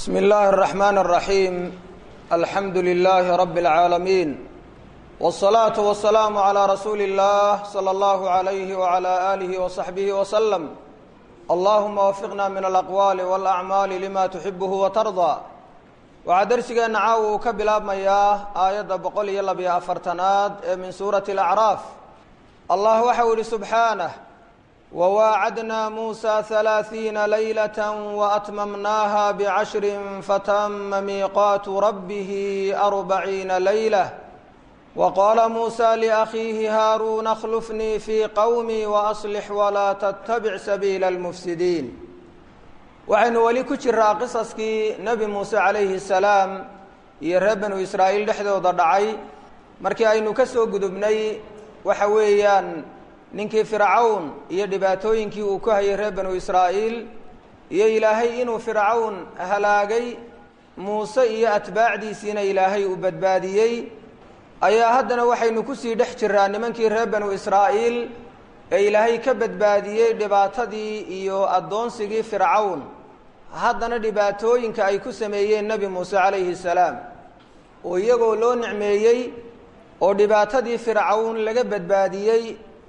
بسم الله الرحمن الرحيم الحمد لله رب العالمين والصلاة والسلام على رسول الله صلى الله عليه وعلى آله وصحبه وسلم اللهم وفقنا من الأقوال والأعمال لما تحبه وترضى waxaa darsigeena caawa uu ka bilaabmayaa aayadda boqol iyo labiyo afartanaad ee min suurati alacraaf allah waxau ihi subxaanah wawaacadnaa muusa halaaثiina laylata waatmamnaaha bicashrin fatama miiqaatu rabbihi arbaciina laylah waqaala muusa liakhiihi haaruuna akhlufnii fii qowmii waaslix walaa tattabic sabiila almufsidiin waxaynu weli ku jiraa qisaskii nebi muuse calayhi salaam iyo reer banu israa'iil dhexdooda dhacay markii aynu ka soo gudubnay waxa weeyaan ninkii fircawn iyo dhibaatooyinkii uu ku hayay reer banu israa'iil iyo ilaahay inuu fircawn halaagay muuse iyo atbaacdiisiina ilaahay uu badbaadiyey ayaa haddana waxaynu kusii dhex jiraa nimankii reer banu israa'iil ee ilaahay ka badbaadiyey dhibaatadii iyo addoonsigii fircawn haddana dhibaatooyinka ay ku sameeyeen nebi muuse calayhi salaam oo iyagoo loo nicmeeyey oo dhibaatadii fircawn laga badbaadiyey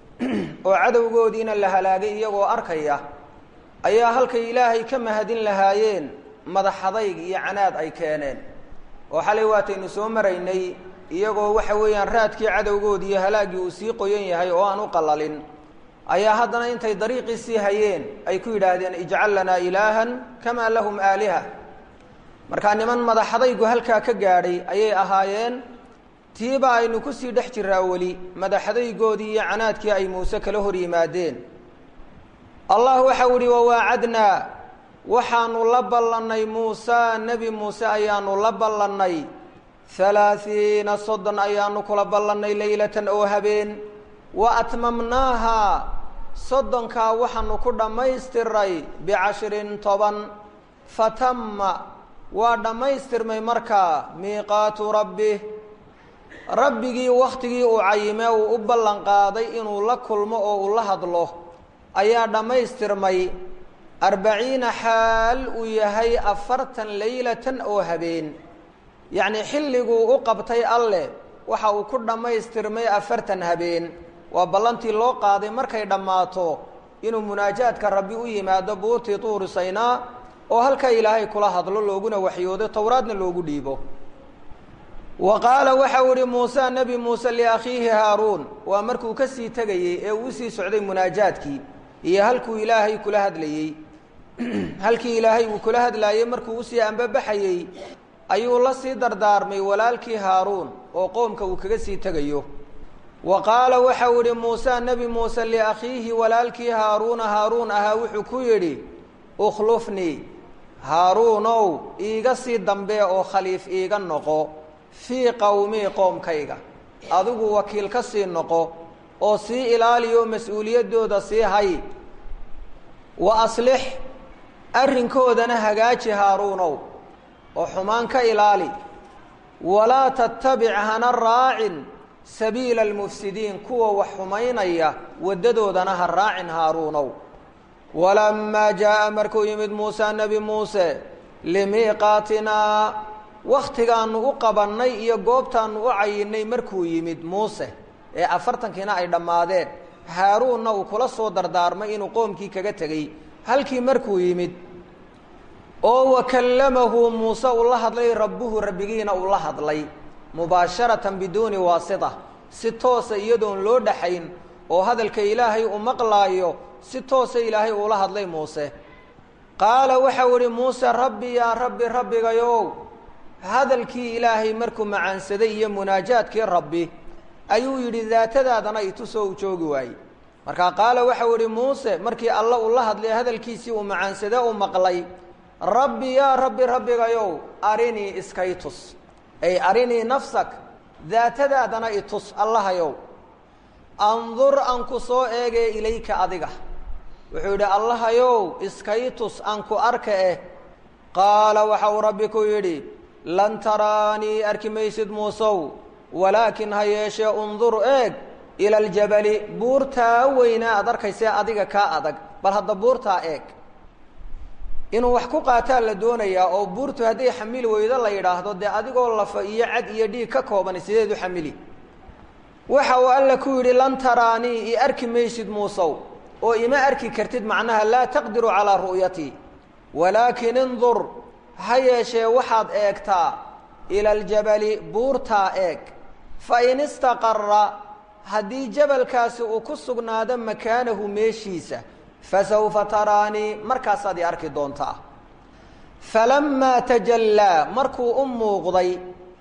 oo cadowgoodiina la halaagay iyagoo arkaya ayaa halkay ilaahay ka mahadin lahaayeen madaxadayg iyo canaad ay keeneen oo xalay waataynu soo maraynay iyagoo waxa weeyaan raadkii cadowgoodi iyo halaaggii uu sii qoyan yahay oo aan u qalalin ayaa haddana intay dariiqii sii hayeen ay ku yidhaahdeen ijcal lanaa ilaahan kamaa lahum aaliha markaa niman madaxadaygu halkaa ka gaadhay ayay ahaayeen tiiba aynu kusii dhex jiraa weli madaxadaygoodii iyo canaadkii ay muuse kala hor yimaadeen allah waxau ihi wawaacadnaa waxaanu la ballannay muusa nebi muuse ayaanu la ballannay halaahiina soddon ayaanu kula ballannay leylatan oo habeen wa atmamnaaha soddonkaa waxaanu ku dhammaystiray bicashrin toban fatama waa dhammaystirmay markaa miiqaatu rabbih rabbigii wakhtigii uu cayime uu u ballan qaaday inuu la kulmo oo uu la hadlo ayaa dhammaystirmay arbaciina xaal uu yahay afartan leylatan oo habeen yacnii xilliguu u qabtay alleh waxa uu ku dhammaystirmay afartan habeen waa ballantii loo qaaday markay dhammaato inuu munaajaadka rabbi u yimaado buurtii tuuri saynaa oo halkaa ilaahay kula hadlo looguna waxyoodo towraadna loogu dhiibo wa qaala waxau ihi muuse nebi muuse liakhiihi haaruun waa markuu ka sii tegayey ee uu usii socday munaajaadkii iyo halkuu ilaahay kula hadlayey halkii ilaahay uu kula hadlaayey markuu usii ambabaxayey ayuu la sii dardaarmay walaalkii haaruun oo qoomka uu kaga sii tegayo wa qaala waxau idhi muuse nebi muuse liakhiihi walaalkii haaruuna haaruun ahaa wuxuu ku yidhi ukhlufnii haaruunow iiga sii dambee oo khaliif iiga noqo fii qowmii qoomkayga adigu wakiil ka sii noqo oo sii ilaaliyo mas-uuliyaddooda sii hay wa aslix arrinkoodana hagaaji haaruunow oo xumaan ka ilaali walaa tattabic hana raacin sabiila almufsidiin kuwa wax xumaynaya waddadoodana ha raacin haaruunow walamaa jaa'a markuu yimid muuse nebi muuse limiiqaatinaa wakhtigaanu u qabannay iyo goobtaanu u cayinnay markuu yimid muuse ee afartankiina ay dhammaadeen haaruunna uu kula soo dardaarmay inuu qoomkii kaga tegey halkii markuu yimid oo wakallamahu muuse uu la hadlay rabbuhu rabbigiina uu la hadlay mubaasharatan biduuni waasita si toosa iyadoon loo dhaxayn oo hadalka ilaahay uu maqlaayo si toosa ilaahay uula hadlay muuse qaala waxau idhi muuse rabbi yaa rabbi rabbigayow hadalkii ilaahay markuu macaansaday iyo munaajaadkii rabbi ayuu yidhi daatadaadana itusoo u joogi waayey markaa qaala waxau idhi muuse markii alla uu la hadlay hadalkiisii uu macaansade u maqlay rabbi yaa rabbi rabbigayow arinii iskay tus ay arinii nafsak daatadaadana itus allahayow andur aan ku soo eegee ilayka adiga wuxuu yidhi allahayow iskay tus aan ku arka eh qaala waxa uu rabbi ku yidhi lan taraanii arki maysid muusow walaakin ha yeeshee undur eeg ila aljabali buurtaa weynaa aad arkaysee adiga kaa adag bal hadda buurtaa eeg inuu wax ku qaataa la doonayaa oo buurtu hadday xamili weydo la yidhaahdo dee adigoo lafa iyo cad iyo dhiig ka kooban sideed u xamili waxa uu alla ku yidhi lan taraanii i arki maysid muusow oo ima arki kartid macnaha laa taqdiru calaa ru'yatii walaakin indur ha yeeshee waxaad eegtaa ila aljabali buurtaa eeg fa in istaqara haddii jabalkaasi uu ku sugnaado makaanahu meeshiisa fasawfa taraanii markaasaad i arki doontaa falammaa tajallaa markuu u muuqday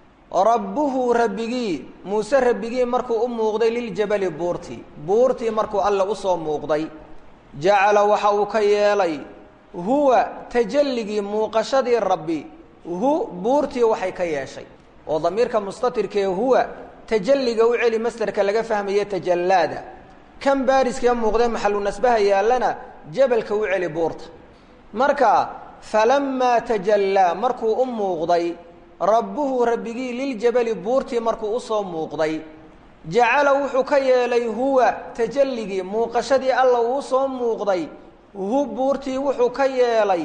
rabbuhu rabbigii muuse rabbigii markuu u muuqday liljabali buurtii buurtii markuu alle usoo muuqday jacala waxa uu ka yeelay huwa tajalligii muuqashadii rabbi hu buurtii waxay ka yeeshay oo damiirka mustatirkee huwa tajalliga u celi masderka laga fahmaye tajallaada kan baariskee muuqdee maxalu nasbaha yaallana jabalka u celi buurta marka falammaa tajallaa markuu u muuqday rabbuhu rabbigii liljabali buurtii markuu usoo muuqday jacala wuxuu ka yeelay huwa tajalligii muuqashadii alla uu soo muuqday hu buurtii wuxuu ka yeelay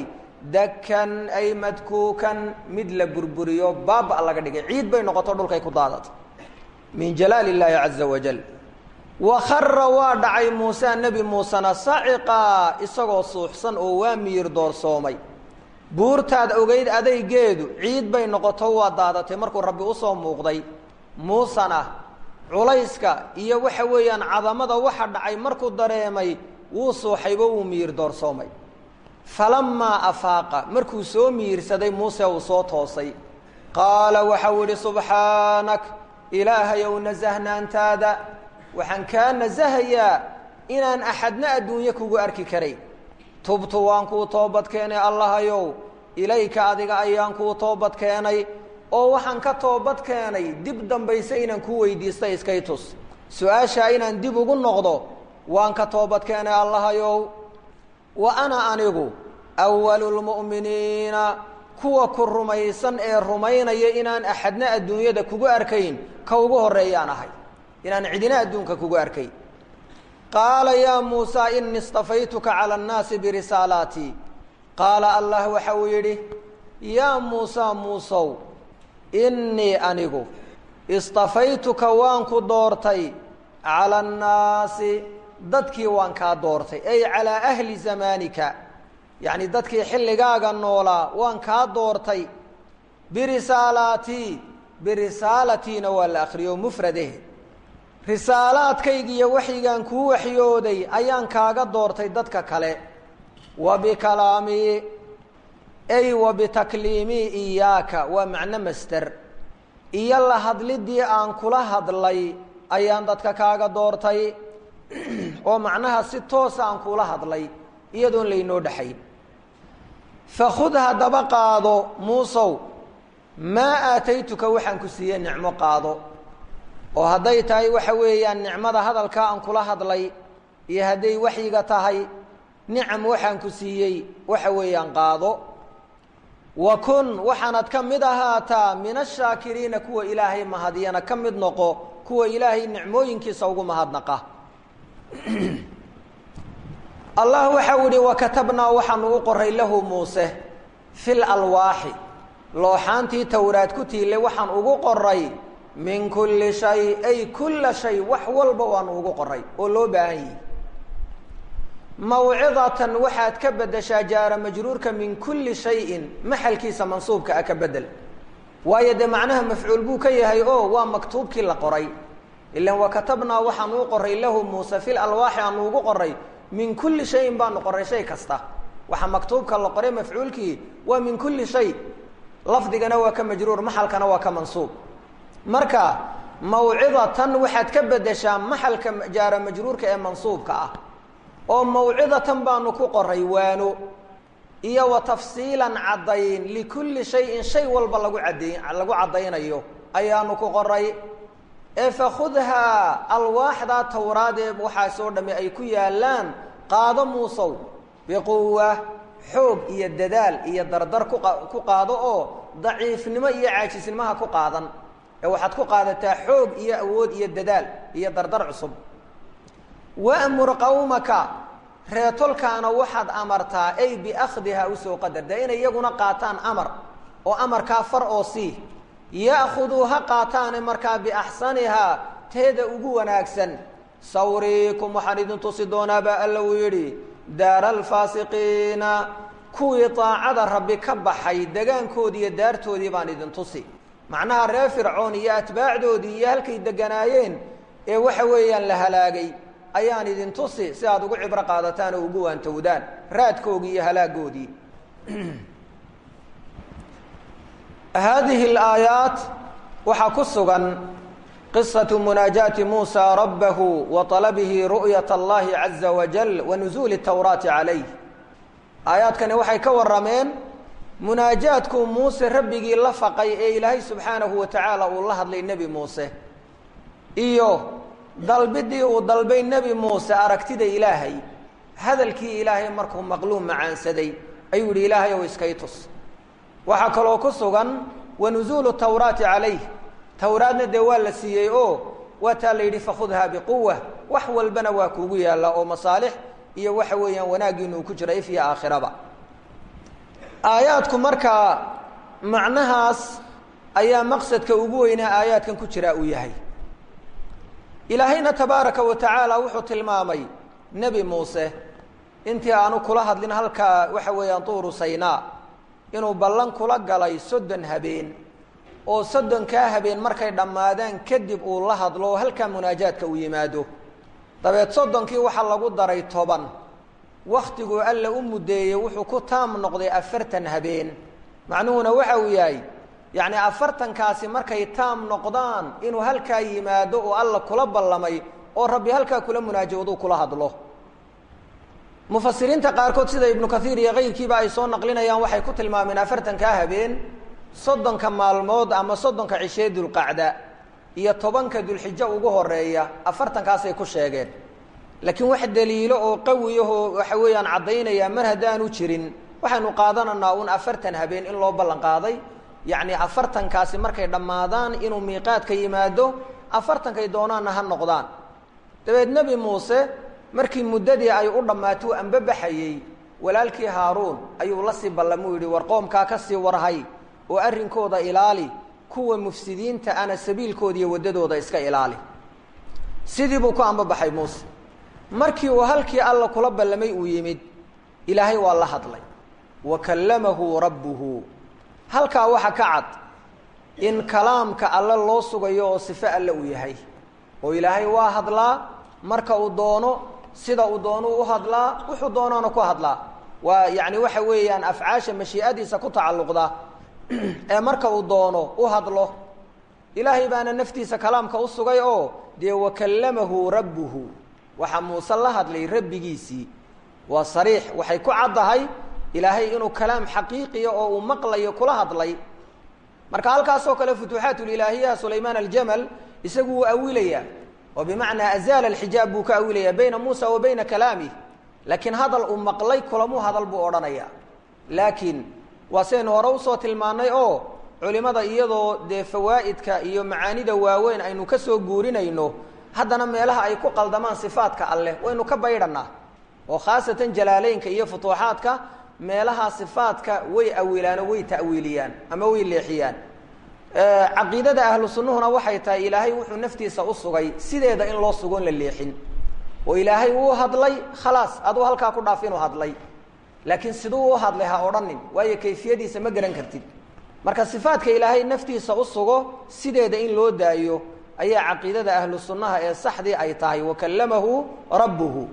dakan ay madkuukan mid la burburiyo baaba laga dhigay ciid bay noqoto dhulkay ku daadata min jalaal illaahi caza wajal wa khara waa dhacay muuse nebi muusena saciqaa isagoo suuxsan oo waa miyir doorsoomay buurtaad ogeyd adaygeedu ciid bay noqoto waa daadatay markuu rabbi usoo muuqday muusena culayska iyo waxa weeyaan cadamada waxa dhacay markuu dareemay wuu suuxaybo wuu miyir doorsoomay falamaa afaaqa markuu soo miyirsaday muuse uu soo toosay qaala waxau idhi subxaanak ilaahayow nasahnaantaada waxaan kaa nasahayaa inaan axadna adduunye kugu arki karay tubtu waan kuu toobad keenay allahayow ilayka adiga ayaan kuu toobad keenay oo waxaan ka toobad keenay dib dambayse inaan ku weydiista iskay tus su-aashaa inaan dib ugu noqdo waan ka toobad keenay allahayow wa ana anigu awalulmu'miniina kuwa ku rumaysan ee rumaynaya inaan axadna adduunyada kugu arkayn ka ugu horreeyaan ahay inaan cidina adduunka kugu arkayn qaala yaa muusaa inii istafaytuka cala annaasi birisaalaatii qaala allah waxa uu yidhi yaa muusaa muusow innii anigu istafaytuka waan ku doortay cala annaasi dadkii waan kaa doortay ay calaa ahli zamaanika yacni dadkii xilligaaga noolaa waan kaa doortay birisaalaatii birisaalatiina waa la akriyo mufrade risaalaadkaygiiyo waxyigaan kuu waxyooday ayaan kaaga doortay dadka kale wa bikalaamii ay wa bitakliimii iyaaka waa macno master iyo la hadlidii aan kula hadlay ayaan dadka kaaga doortay oo macnaha si toosa aan kula hadlay iyadoon laynoo dhexayn fakhud haddaba qaado muusow maa aataytuka waxaan ku siiyey nicmo qaado oo hadday tahay waxa weeyaan nicmada hadalkaa aan kula hadlay iyo hadday waxyiga tahay nicam waxaan ku siiyey waxa weeyaan qaado wa kun waxaanad ka mid ahaataa min ashaakiriina kuwa ilaahay mahadiyana ka mid noqo kuwa ilaahay nicmooyinkiisa ugu mahadnaqa allah waxau ihi wakatabnaa waxaanu u qoray lahu muuse fil alwaaxi looxaantii towraad ku tiile waxaan ugu qoray min kulli shay ay kulla shay wax walba waanu ugu qoray oo loo baahan yihi mawcidatan waxaad ka bedeshaa jaara majruurka min kulli shayin maxalkiisa mansuubka ah ka bedel waayo dee macnaha mafcuul buu ka yahay oo waa maktuubkii la qoray ilan wakatabnaa waxaanu u qoray lahu muuse fil alwaaxi aanu ugu qoray min kulli shayin baanu qoray shay kasta waxa maktuubka la qoray mafcuulkii waa min kulli shay lafdigana waa ka majruur maxalkana waa ka mansuub marka mawcidatan waxaad ka bedeshaa maxalka jaara majruurka ee mansuubka ah oo mawcidatan baanu ku qoray waano iyo wa tafsiilan caddayn likulli shayin shay walba lagu cadday lagu caddaynayo ayaanu ku qoray ee fakhudhaa alwaaxdaa towraadee waxaasoo dhamme ay ku yaallaan qaado muusow biquwa xoog iyo dadaal iyo dardar ku qaado oo daciifnimo iyo caajisnimaha ku qaadan ee waxaad ku qaadataa xoog iyo awood iyo dadaal iyo dardar cusub wa'mur qawmaka reetolkaana waxaad amartaa ay biakhdiha usoo qadar dee inay iyaguna qaataan amar oo amarkaa far oo sii ya'khuduu ha qaataane markaa biaxsanihaa teeda ugu wanaagsan sawriikum waxaan idin tusi doonaa baa alla uu yidhi daara alfaasiqiina kuwii daacada rabbi ka baxay degaankoodii iyo daartoodii baan idin tusi macnaha reer fircoon iyo atbaacdoodii iyo halkay deganaayeen ee waxa weeyaan la halaagay ayaan idin tusi si aad ugu cibro qaadataan oo ugu waantowdaan raadkoogii iyo halaagoodii haadihi alaayaat waxaa ku sugan qisatu munaajaati muusa rabbahu wa talabihi ru'yat allahi caza wajal wa nuzuuli tawraati calayh aayaadkani waxay ka warrameen munaajaadkuu muuse rabbigii la faqay ee ilaahay subxaanahu wa tacaala uu la hadlay nebi muuse iyo dalbidii uu dalbay nebi muuse aragtida ilaahay hadalkii ilaahay markuu maqluum macaansaday ayuu yihi ilaahay ow iskay tus waxaa kaloo ku sugan wa nuzuulu tawraati calayh towraadna dee waa la siiyey oo waa taa la yidhi fakhudha biquwa wax walbana waa kuugu yaalla oo masaalix iyo waxa weeyaan wanaaggiinu uu ku jira if iyo aakhiraba aayaadku markaa macnahaas ayaa maqsadka ugu weynaa aayaadkan ku jira uu yahay ilaahayna tabaaraka wa tacaala wuxuu tilmaamay nebi muuse intii aanu kula hadlin halkaa waxa weeyaan tuuru saynaa inuu ballan kula galay soddon habeen oo soddonkaa habeen markay dhammaadaan kadib uu la hadlo oo halkaa munaajaadka uu yimaado dabeed soddonkii waxaa lagu daray toban wakhtiguu alla u muddeeyey wuxuu ku taam noqday afartan habeen macnuhuna waxa uu yahay yacni afartankaasi markay taam noqdaan inuu halkaa yimaado oo alla kula ballamay oo rabbi halkaa kula munaajooduu kula hadlo mufasiriinta qaarkood sida ibnu kathiir iyo kayrkiiba ay soo naqlinayaan waxay ku tilmaameen afartankaa habeen soddonka maalmood ama soddonka cishee dulqacda iyo tobanka dulxijo ugu horeeya afartankaasay ku sheegeen laakiin wax daliilo oo qawiyahoo waxa weeyaan caddaynaya mar haddaanu jirin waxaynu qaadananaa un afartan habeen in loo ballan qaaday yacni afartankaasi markay dhammaadaan inuu miiqaadka yimaado afartankay doonaanna ha noqdaan dabeed nebi muuse markii muddadii ay u dhammaato anbabaxayey walaalkii haaruun ayuu la sii ballamuu yidhi war qoomkaa ka sii warhay oo arrinkooda ilaali kuwa mufsidiinta ana sabiilkooda iyo waddadooda iska ilaali sidii buu ku anbabaxay muuse markii uu halkii alla kula ballamay uu yimid ilaahay waa la hadlay wa kallamahu rabbuhu halkaa waxa ka cad in kalaamka alle loo sugayo oo sifo alle uu yahay oo ilaahay waa hadlaa marka uu doono sida uu doono u hadlaa wuxuu doonoona ku hadlaa waa yacni waxa weeyaan afcaasha mashii'adiisa ku tacalluqda ee marka uu doono u hadlo ilaahay baana naftiisa kalaamka u sugay oo dee wakallamahu rabbuhu waxaa muuse la hadlay rabbigiisii waa sariix waxay ku caddahay ilaahay inuu kalaam xaqiiqiya oo uu maqlayo kula hadlay marka halkaasoo kale futuuxaatulilaahiyaha sulaymaan aljamal isagu wuu awilayaa oo bimacnaa azaala alxijaab buu ka awilayaa bayna muusa wa bayna kalaamih laakiin hadal uu maqlay kulamuu hadal buu odhanayaa laakiin waa saynu hore usoo tilmaannay oo culimada iyadoo dee fawaa'idka iyo macaanida waaweyn aynu ka soo guurinayno haddana meelaha ay ku qaldamaan sifaadka alleh waynu ka baydhannaa oo khaasatan jalaaleynka iyo futuuxaadka meelaha sifaadka way awilaano way ta'wiiliyaan ama way leexiyaan caqiidada ahlu sunnuhuna waxay tahay ilaahay wuxuu naftiisa u sugay sideeda in loo sugoon la leexin oo ilaahay wuu hadlay khalaas aduu halkaa ku dhaaf inuu hadlay laakiin siduu u hadlay ha odhanin waayo kayfiyadiisa ma garan kartid marka sifaadka ilaahay naftiisa u sugo sideeda in loo daayo ayaa caqiidada ahlu sunnaha ee saxdii ay tahay wakallamahu rabbuhu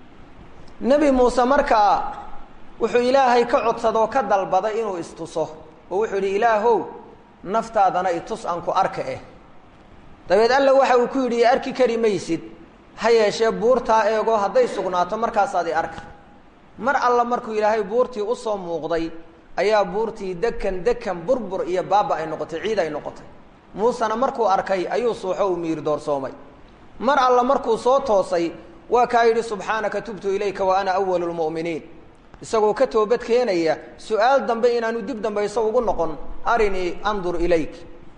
nebi muuse markaa wuxuu ilaahay ka codsadoo ka dalbaday inuu istuso oo wuxuu yidhi ilaahow naftaadana itus aan ku arka eh dabeed alla waxa uu ku yidhi arki kari maysid ha yeeshee buurtaa eego hadday sugnaato markaasaad i arka mar alla markuu ilaahay buurtii usoo muuqday ayaa buurtii dekan dekan burbur iyo baaba ay noqotay ciid ay noqotay muusena markuu arkay ayuu suuxo uu miir doorsoomay mar alla markuu soo toosay waa kaa yidhi subxaanaka tubtu ilayka wa ana awalu lmu'miniin isagoo ka toobad keenaya su-aal dambe inaanu dib dambayso ugu noqon arinii andur ilayk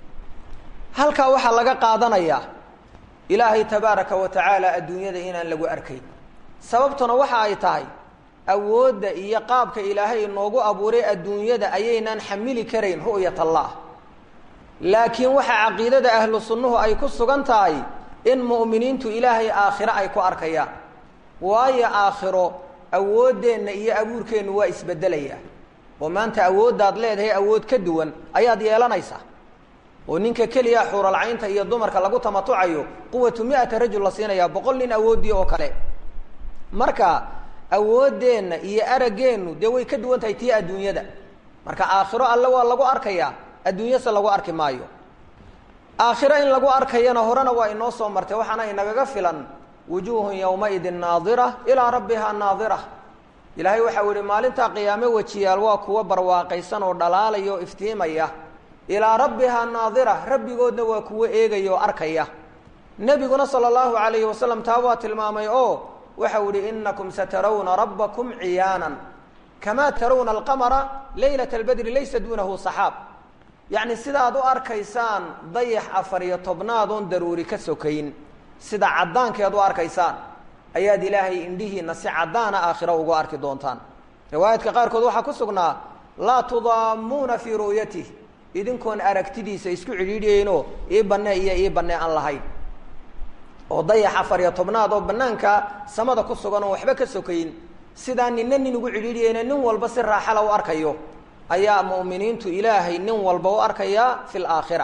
halkaa waxaa laga qaadanayaa ilaahay tabaaraka wa tacaala adduunyada inaan lagu arkayn sababtuna waxa ay tahay awoodda iyo qaabka ilaahay inoogu abuuray adduunyada ayaynaan xamili karayn ru'yat allah laakiin waxaa caqiidada ahlu sunnuhu ay ku sugan tahay in mu'miniintu ilaahay aakhiro ay ku arkayaan waayo aakhiro awooddeenna iyo abuurkeennu waa isbeddelayaa oo maanta awooddaad leedahay awood ka duwan ayaad yeelanaysaa oo ninka keliya xuuralcaynta iyo dumarka lagu tamatucayo quwatu mi-ata rajul la siinayaa boqol nin awooddii oo kale marka awooddeenna iyo araggeennu dee way ka duwan tahay tii adduunyada marka aakhiro alle waa lagu arkayaa adduunyase lagu arki maayo aakhiro in lagu arkayana horena waa inoo soo martay waxaana inagaga filan wujuuhun yowmaidin naadira ilaa rabbihaa naadira ilaahay waxau yihi maalintaa qiyaame wejiyaal waa kuwa barwaaqaysan oo dhalaalaya oo iftiimaya ilaa rabbihaa naadira rabbigoodna waa kuwo eegaya oo arkaya nebiguna sala allahu calayhi wasalam taa waa tilmaamay oo waxau yihi inakum satarawna rabbakum ciyaanan kamaa tarawna alqamara leylata albadri laysa duunahu saxaab yacni sidaad u arkaysaan dayax afar iyo tobnaad oon daruuri ka sokayn sida caddaankeed u arkaysaan ayaad ilaahay indhihiina si caddaana aakhiro ugu arki doontaan riwaayaadka qaarkood waxaa ku sugnaa laa tudaamuuna fii ru'yatih idinkoon aragtidiisa isku cidhiidhiyeyno ii banne iyo ii banne aan lahayn oo dayax afar iyo tobnaad oo bannaanka samada ku sugan oon waxba ka sokayn sidaa nina nin ugu cidhiidhiyeyna nin walba si raaxala u arkayo ayaa mu'miniintu ilaahay nin walba u arkayaa fi laakhira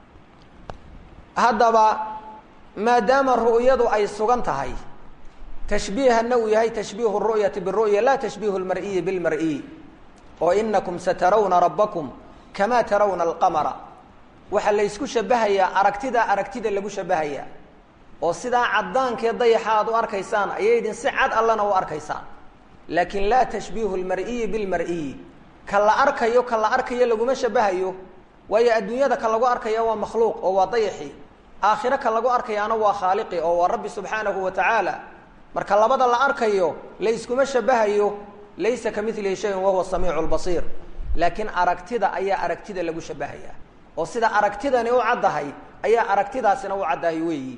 haddaba maadaama ru'yadu ay sugan tahay tashbiihanna uu yahay tashbiihu ru'yati biru'ya laa tashbiihu lmar'iyi bilmar'iy oo inakum satarawna rabbakum kamaa tarawna alqamara waxaa la ysku shabahayaa aragtida aragtida lagu shabahayaa oo sidaa caddaankee dayaxa aad u arkaysaan ayaydin si cad allana u arkaysaan laakiin laa tashbiihu lmar'iyi bilmar'iyi ka la arkayo ka la arkayo laguma shabahayo waayo adduunyada ka lagu arkaya waa makhluuq oo waa dayaxi aakhiro ka lagu arkayaana waa khaaliqi oo waa rabbi subxaanahu wa tacaala marka labada la arkayo layskuma shabahayo laysa ka milihi shayun wahuwa samiicu lbasiir laakiin aragtida ayaa aragtida lagu shabahaya oo sida aragtidani u caddahay ayaa aragtidaasina u caddahay weeyi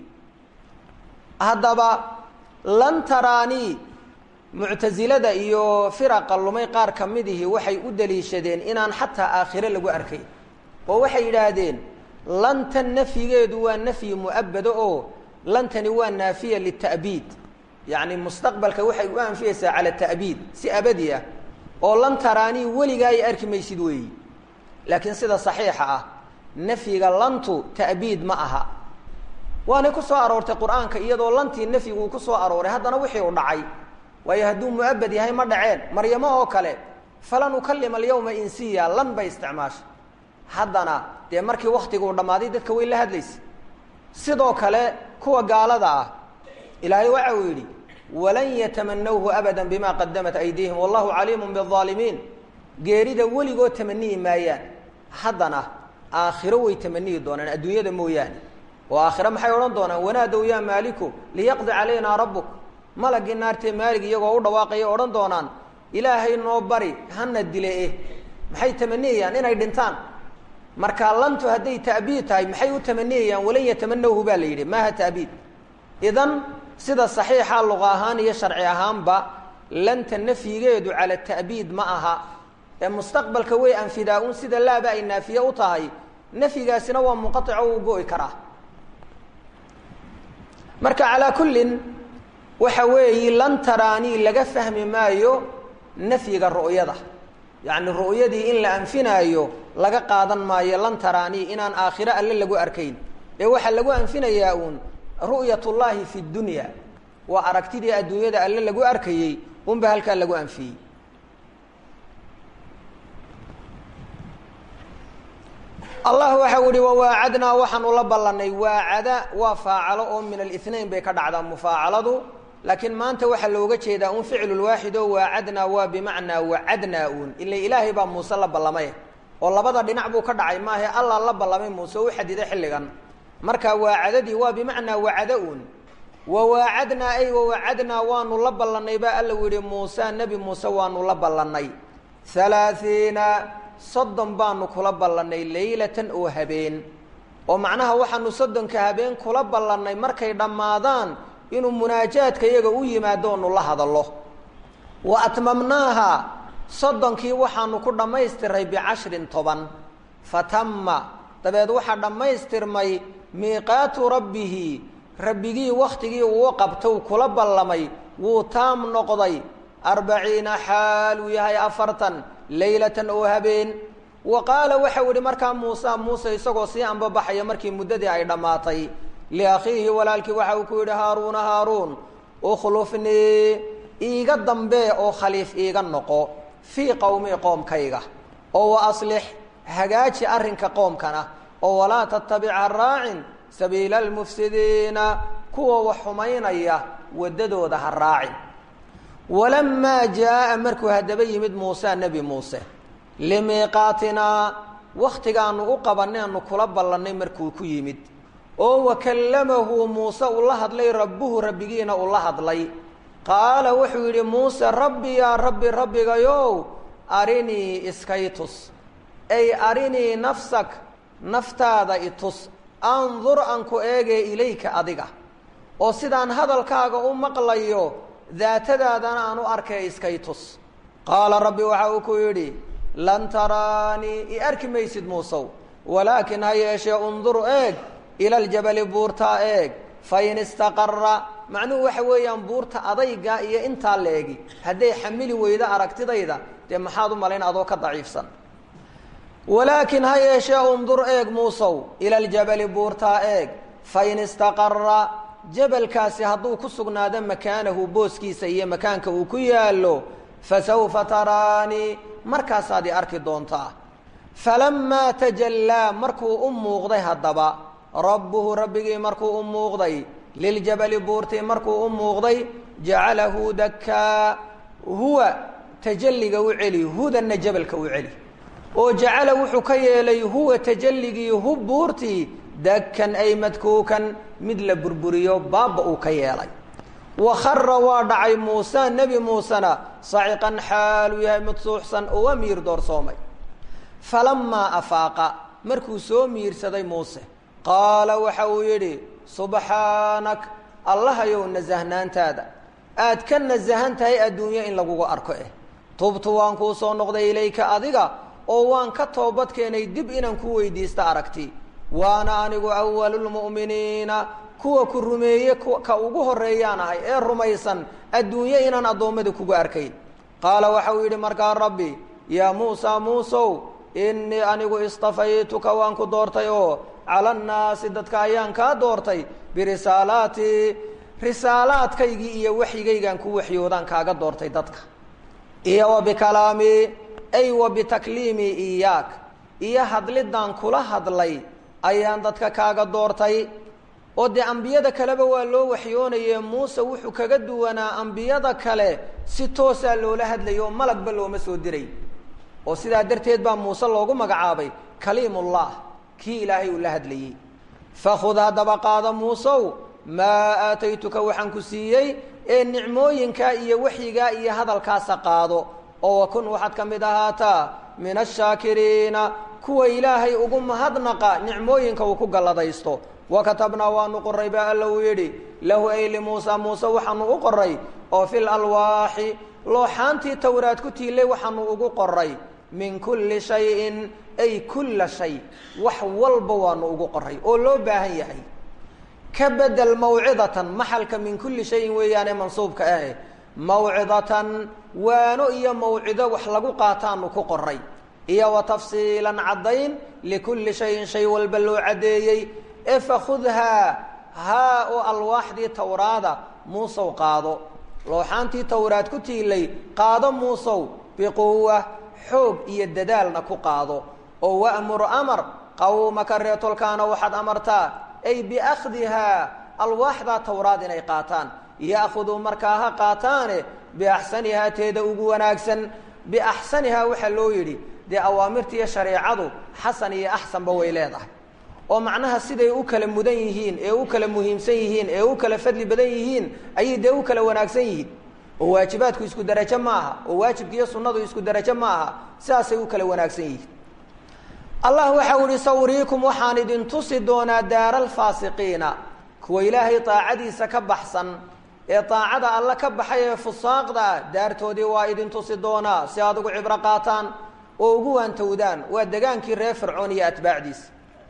haddaba lan taraanii muctasilada iyo firaqa lumay qaar ka midihi waxay u daliishadeen inaan xataa aakhire lagu arkayn oo waxay yidhaahdeen lantan nafyigeedu waa nafyi mu'abado oo lantani waa naafiya lita'biid yacni mustaqbalka waxay u anfiyeysaa cala ta'biid si abadi ah oo lan taraanii weligaa ay arki maysid weeyi laakiin sida saxiixa ah nafyiga lantu ta'biid ma aha waanay ku soo aroortay qur-aanka iyadoo lantii nafyigu uu ku soo arooray haddana wixii u dhacay waayo hadduu mu'abad yahay ma dhaceen maryamo oo kale falan ukalima alyawma insiya lan bay isticmaashay haddana dee markii waktiguu dhammaaday dadka way la hadlaysa sidoo kale kuwa gaalada ah ilaahay waxa uu yidhi walan yatamanawhu abada bima qadamat aydiihim wallahu caliimun biaalimiin geerida weligood tamaniyi maayaan haddana aakhiro way tamaniyi doonaan adduunyada mooyaane oo aakhiro maxay odhan doonaan wanaadow yaa maaliku liyaqdi calaynaa rabbuk malagii naartee maalig iyagoo u dhawaaqaya odhan doonaan ilaahay noo bari hana dile eh maxay tamaniyayaan inay dhintaan marka lantu hadday ta'biid tahay maxay u tamaniyayaan walan yatamanawhu baa la yidhi maaha ta'biid idan sida saxiixa luqa ahaan iyo sharci ahaanba lanta nafyigeedu cala ta'biid ma aha ee mustaqbalka way anfidaa un sida laaba ay naafiye u tahay nafyigaasina waa munqaico uu go'i karaa marka calaa kullin waxa weeyi lan taraanii laga fahmi maayo nafyiga ru'yada yacni ru'yadii in la anfinaayo laga qaadan maayo lan taraanii inaan aakhiro alle lagu arkayn ee waxaa lagu anfinayaa uun ru'yat ullaahi fi dunya waa aragtidii adduunyada alle lagu arkayey unba halkaa lagu anfiyey allah waxa u ihi wawaacadnaa waxaanu la ballanay waacada waa faacalo oo min alinain bay ka dhacdaa mufaacaladu laakiin maanta waxaa looga jeedaa un ficlulwaaxid oo waacadnaa waa bimacnaa wacadnaa uun ila ilaahay baa muuse la ballamay oo labada dhinac buu ka dhacay maahe allah la ballamay muuse u xadiday xilligan marka waacadadii waa bimacnaa wacada uun wawaacadnaa ay wawacadnaa waanu la ballanay baa alla yihi muuse nebi muuse waanu la ballanay halaaiina soddon baanu kula ballannay leylatan oo habeen oo macnaha waxaanu soddonka habeen kula ballannay markay dhammaadaan inuu munaajaadka iyaga u yimaado onu la hadallo wa atmamnaaha soddonkii waxaanu ku dhammaystiray bicashrin toban fatama dabeed waxaa dhammaystirmay miiqaatu rabbihi rabbigii wakhtigii uu qabtow kula ballamay wuu taam noqday arbaciina xaal uu yahay afartan leylatan oo habeen wa qaala waxau idhi markaa muuse muuse isagoo sii ambabaxaya markii muddadii ay dhammaatay liakhiihi walaalkii waxa uu ku yidhi haaruuna haaruun ukhlufnii iiga dambee oo khaliif iiga noqo fii qowmii qoomkayga oo wa aslix hagaaji arrinka qoomkana oo walaa tattabic ha raacin sabiila almufsidiina kuwa wax xumaynaya waddadooda ha raacin walamaa jaa'a markuu haddaba yimid muuse nebi muuse limiiqaatinaa wakhtigaanu u qabanaynu kula ballannay markuu ku yimid oo wakallamahu muuse ula hadlay rabbuhu rabbigiina ula hadlay qaala wuxuu yidhi muuse rabbi yaa rabbi rabbigayow arinii iskay tus ay arinii nafsak naftaada itus andur aan ku eegee ilayka adiga oo sidaan hadalkaaga u maqlayo daatadaadana aan u arkay iskay tus qaala rabbi waxa uu ku yidhi lan taraanii i arki maysid muusow walaakin ha yeeshee undur eeg ila aljabali buurtaa eeg fain istaqara macnuhu waxa weeyaan buurta adayga iyo intaa la egi hadday xamili weydo aragtidayda dee maxaad u malayn adoo ka daciifsan walaakin ha yeeshee undur eeg muusow ila aljabali buurtaa eeg fain istaqara jabalkaasi hadduu ku sugnaado makaanahu booskiisa iyo makaanka uu ku yaallo fasawfa taraanii markaasaad i arki doontaa falamaa tajallaa markuu u muuqday haddaba rabbuhu rabbigii markuu u muuqday liljabali buurtii markuu u muuqday jacalahu dakkaa huwa tajalliga u celi hudanna jabalka u celi oo jacala wuxuu ka yeelay huwa tajalligii hu buurtii dakkan ay madkuukan mid la burburiyo baabba uu ka yeelay wa khara waa dhacay muuse nebi muusena saciqan xaaluu yahay mid suuxsan oo waa miir doorsoomay falamaa afaaqa markuu soo miirsaday muuse qaala waxa uu yidhi subxaanak allahayow nasahnaantaada aad ka nasahan tahay adduunyo in lagugu arko eh tubtu waan kuu soo noqday ilayka adiga oo waan ka toobad keenay dib inaan ku weydiista aragti waana anigu awalulmu'miniina kuwa ku rumeeye ka ugu horreeyaan ahay ee rumaysan adduunyo inaan addoommada kugu arkayn qaala waxa uu yidhi markaa rabbi yaa muusa muusow innii anigu istafaytuka waan ku doortay oo cala annaasi dadka ayaan kaa doortay birisaalaatii risaalaadkaygii iyo waxyigaygaan ku waxyoodaan kaaga doortay dadka iyo wa bikalaamii ay wa bitakliimii iyaak iyo hadliddaan kula hadlay ayaan dadka kaaga doortay oo dee ambiyada kaleba waa loo waxyoonaye muuse wuxuu kaga duwanaa ambiyada kale si toosaa loola hadlayo malagba looma soo diray oo sidaa darteed baa muuse loogu magacaabay kaliimullah kii ilaahay uu la hadlayey fakhud haddaba qaada muusow maa aataytuka waxaan ku siiyey ee nicmooyinkaa iyo waxyigaa iyo hadalkaasa qaado oo wakun waxaad ka mid ahaataa min ashaakiriina kuwa ilaahay ugu mahadnaqa nicmooyinka uu ku galladaysto wa katabnaa waanu qoray baa alla uu yidhi lahu ay limuusa muuse waxaanu u qoray oo fil alwaaxi looxaantii towraad ku tiilay waxaanu ugu qoray min kulli shayin ay kulla shay wax walba waanu ugu qoray oo loo baahan yahay ka bedel mawcidatan maxalka min kulli shayin weeyaane mansuubka ah mawcidatan waano iyo mawcido wax lagu qaataanu ku qoray iyo wa tafsiilan caddayn likulli shayin shay walba loo caddeeyey ee fakhudhaa haa oo alwaaxdii towraada muusow qaado looxaantii towraad ku tiilay qaado muusow biquwa xoog iyo dadaalna ku qaado oo wa'mur amar qawmaka reetolkaana waxaad amartaa ay biakhdihaa alwaaxdaa towraad inay qaataan ya'khuduu markaa ha qaataane biaxsanihaa teeda ugu wanaagsan biaxsanihaa waxaa loo yidhi dee awaamirtiiyo shareecadu xasan iyo axsanba way leedahay oo macnaha siday u kala mudan yihiin ee u kala muhiimsan yihiin ee u kala fadli badan yihiin ayay dee u kala wanaagsan yihiin oo waajibaadku isku darajo ma aha oo waajibka iyo sunnadu isku darajo ma aha sidaasay u kala wanaagsan yihiin allah waxau ihi sawriikum waxaan idin tusi doonaa daara alfaasiqiina kuwa ilaahay daacadiisa ka baxsan ee daacada alle ka baxay ee fusaaqda ah daartoodii waa idin tusi doonaa si aad ugu cibro qaataan oo ugu waantowdaan waa degaankii reer fircoon iyo atbaacdiisa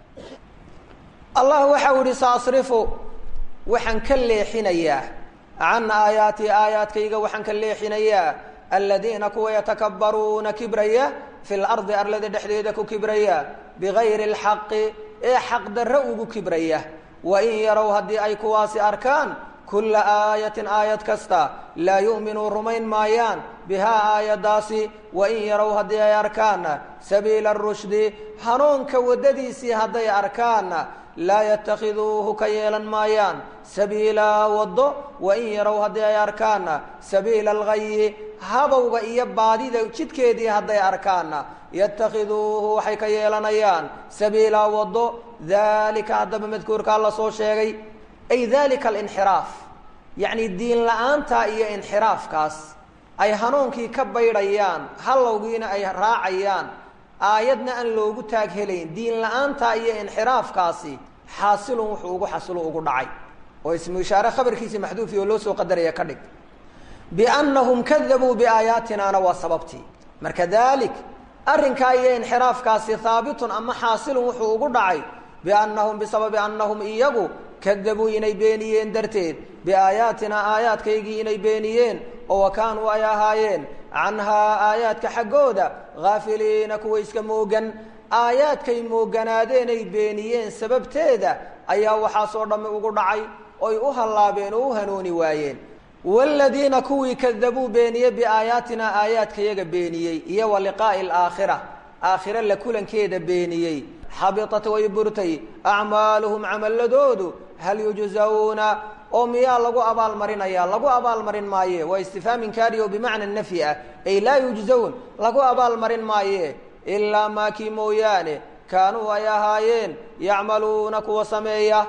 allah waxa u yihi saasrifu waxaan ka leexinayaa can aayaatii aayaadkayga waxaan ka leexinayaa aladiina kuwa yatakabbaruuna kibraya fi lardi arlada dhexdeeda ku kibraya bigayri اlxaqi ee xaqdarro ugu kibraya wain yarow haddii ay kuwaasi arkaan kulla aayatin aayad kasta laa yu'minuu rumayn maayaan bihaa aayaddaasi wain yarow haddii ay arkaanna sabiila arushdi hanuunka waddadiisii hadday arkaanna laa yatakhiduuhu ka yeelan maayaan sabiilaa waddo wain yarow haddii ay arkaanna sabiila algayi habowga iyo baadida jidkeedii hadday arkaanna yatakhiduuhu waxay ka yeelanayaan sabiilaa waddo daalika haddaba madkuurkaa la soo sheegay ay dalika alinxiraaf yacni diin la-aanta iyo inxiraafkaas ay hanuunkii ka baydhayaan hallowgiina ay raacayaan aayadna aan loogu taag helayn diin la-aanta iyo inxiraafkaasi xaasilun wuxuu ugu xasilo ugu dhacay oo ismu ishaare khabarkiisii maxduufi oo loo soo qadaraya ka dhig biannahum kadabuu biaayaatinaana waa sababtii marka dalik arrinkaa iyo inxiraafkaasi haabitun ama xaasilun wuxuu ugu dhacay biannahum bisababi annahum iyagu kadabuu inay beeniyeen darteed biaayaatinaa aayaadkaygii inay beeniyeen oo wa kaanuu ay ahaayeen canhaa aayaadka xaggooda haafiliina kuwa iska moogan aayaadkay mooganaadenay beeniyeen sababteeda ayaa waxaasoo dhammi ugu dhacay oy u hallaabeen oo u hanuuni waayeen waaladiina kuwii kadabuu beeniyey biaayaatinaa aayaadkayaga beeniyey iyo wa liqaa'i alaakhira aakhire la kulankeeda beeniyey xabitat way burtay acmaaluhum camaladoodu hal yujzawna oo miyaa lagu abaalmarinaya lagu abaalmarin maaye waa istifhaam inkaari oo bimacna nafyi ah ay laa yujzawn lagu abaalmarin maaye ilaa maa kii mooyaane kaanuu ay ahaayeen yacmaluuna kuwa sameeya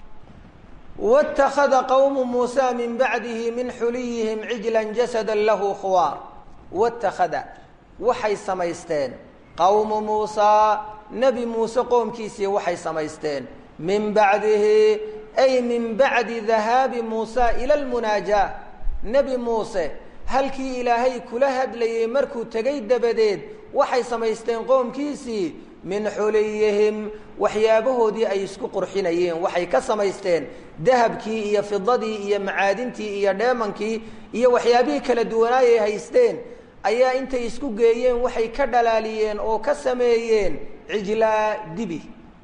wاtakhada qowmu muusa min bacdihi min xuliyihim cijla jasada lahu khuwaar wاtakhada waxay samaysteen qowmu muusaa nebi muuse qoomkiisii waxay samaysteen min bacdihi ay min bacdi dahaabi muusa ila lmunaajaah nebi muuse halkii ilaahay kula hadlayey markuu tegay dabadeed waxay samaysteen qoomkiisii min xuliyihim waxyaabahoodii ay isku qurxinayeen waxay ka samaysteen dahabkii iyo fidadii iyo macaadintii iyo dheemankii iyo waxyaabihii kala duwanaayay haysteen ayaa intay isku geeyeen waxay ka dhalaaliyeen oo ka sameeyeen cijlaa dibi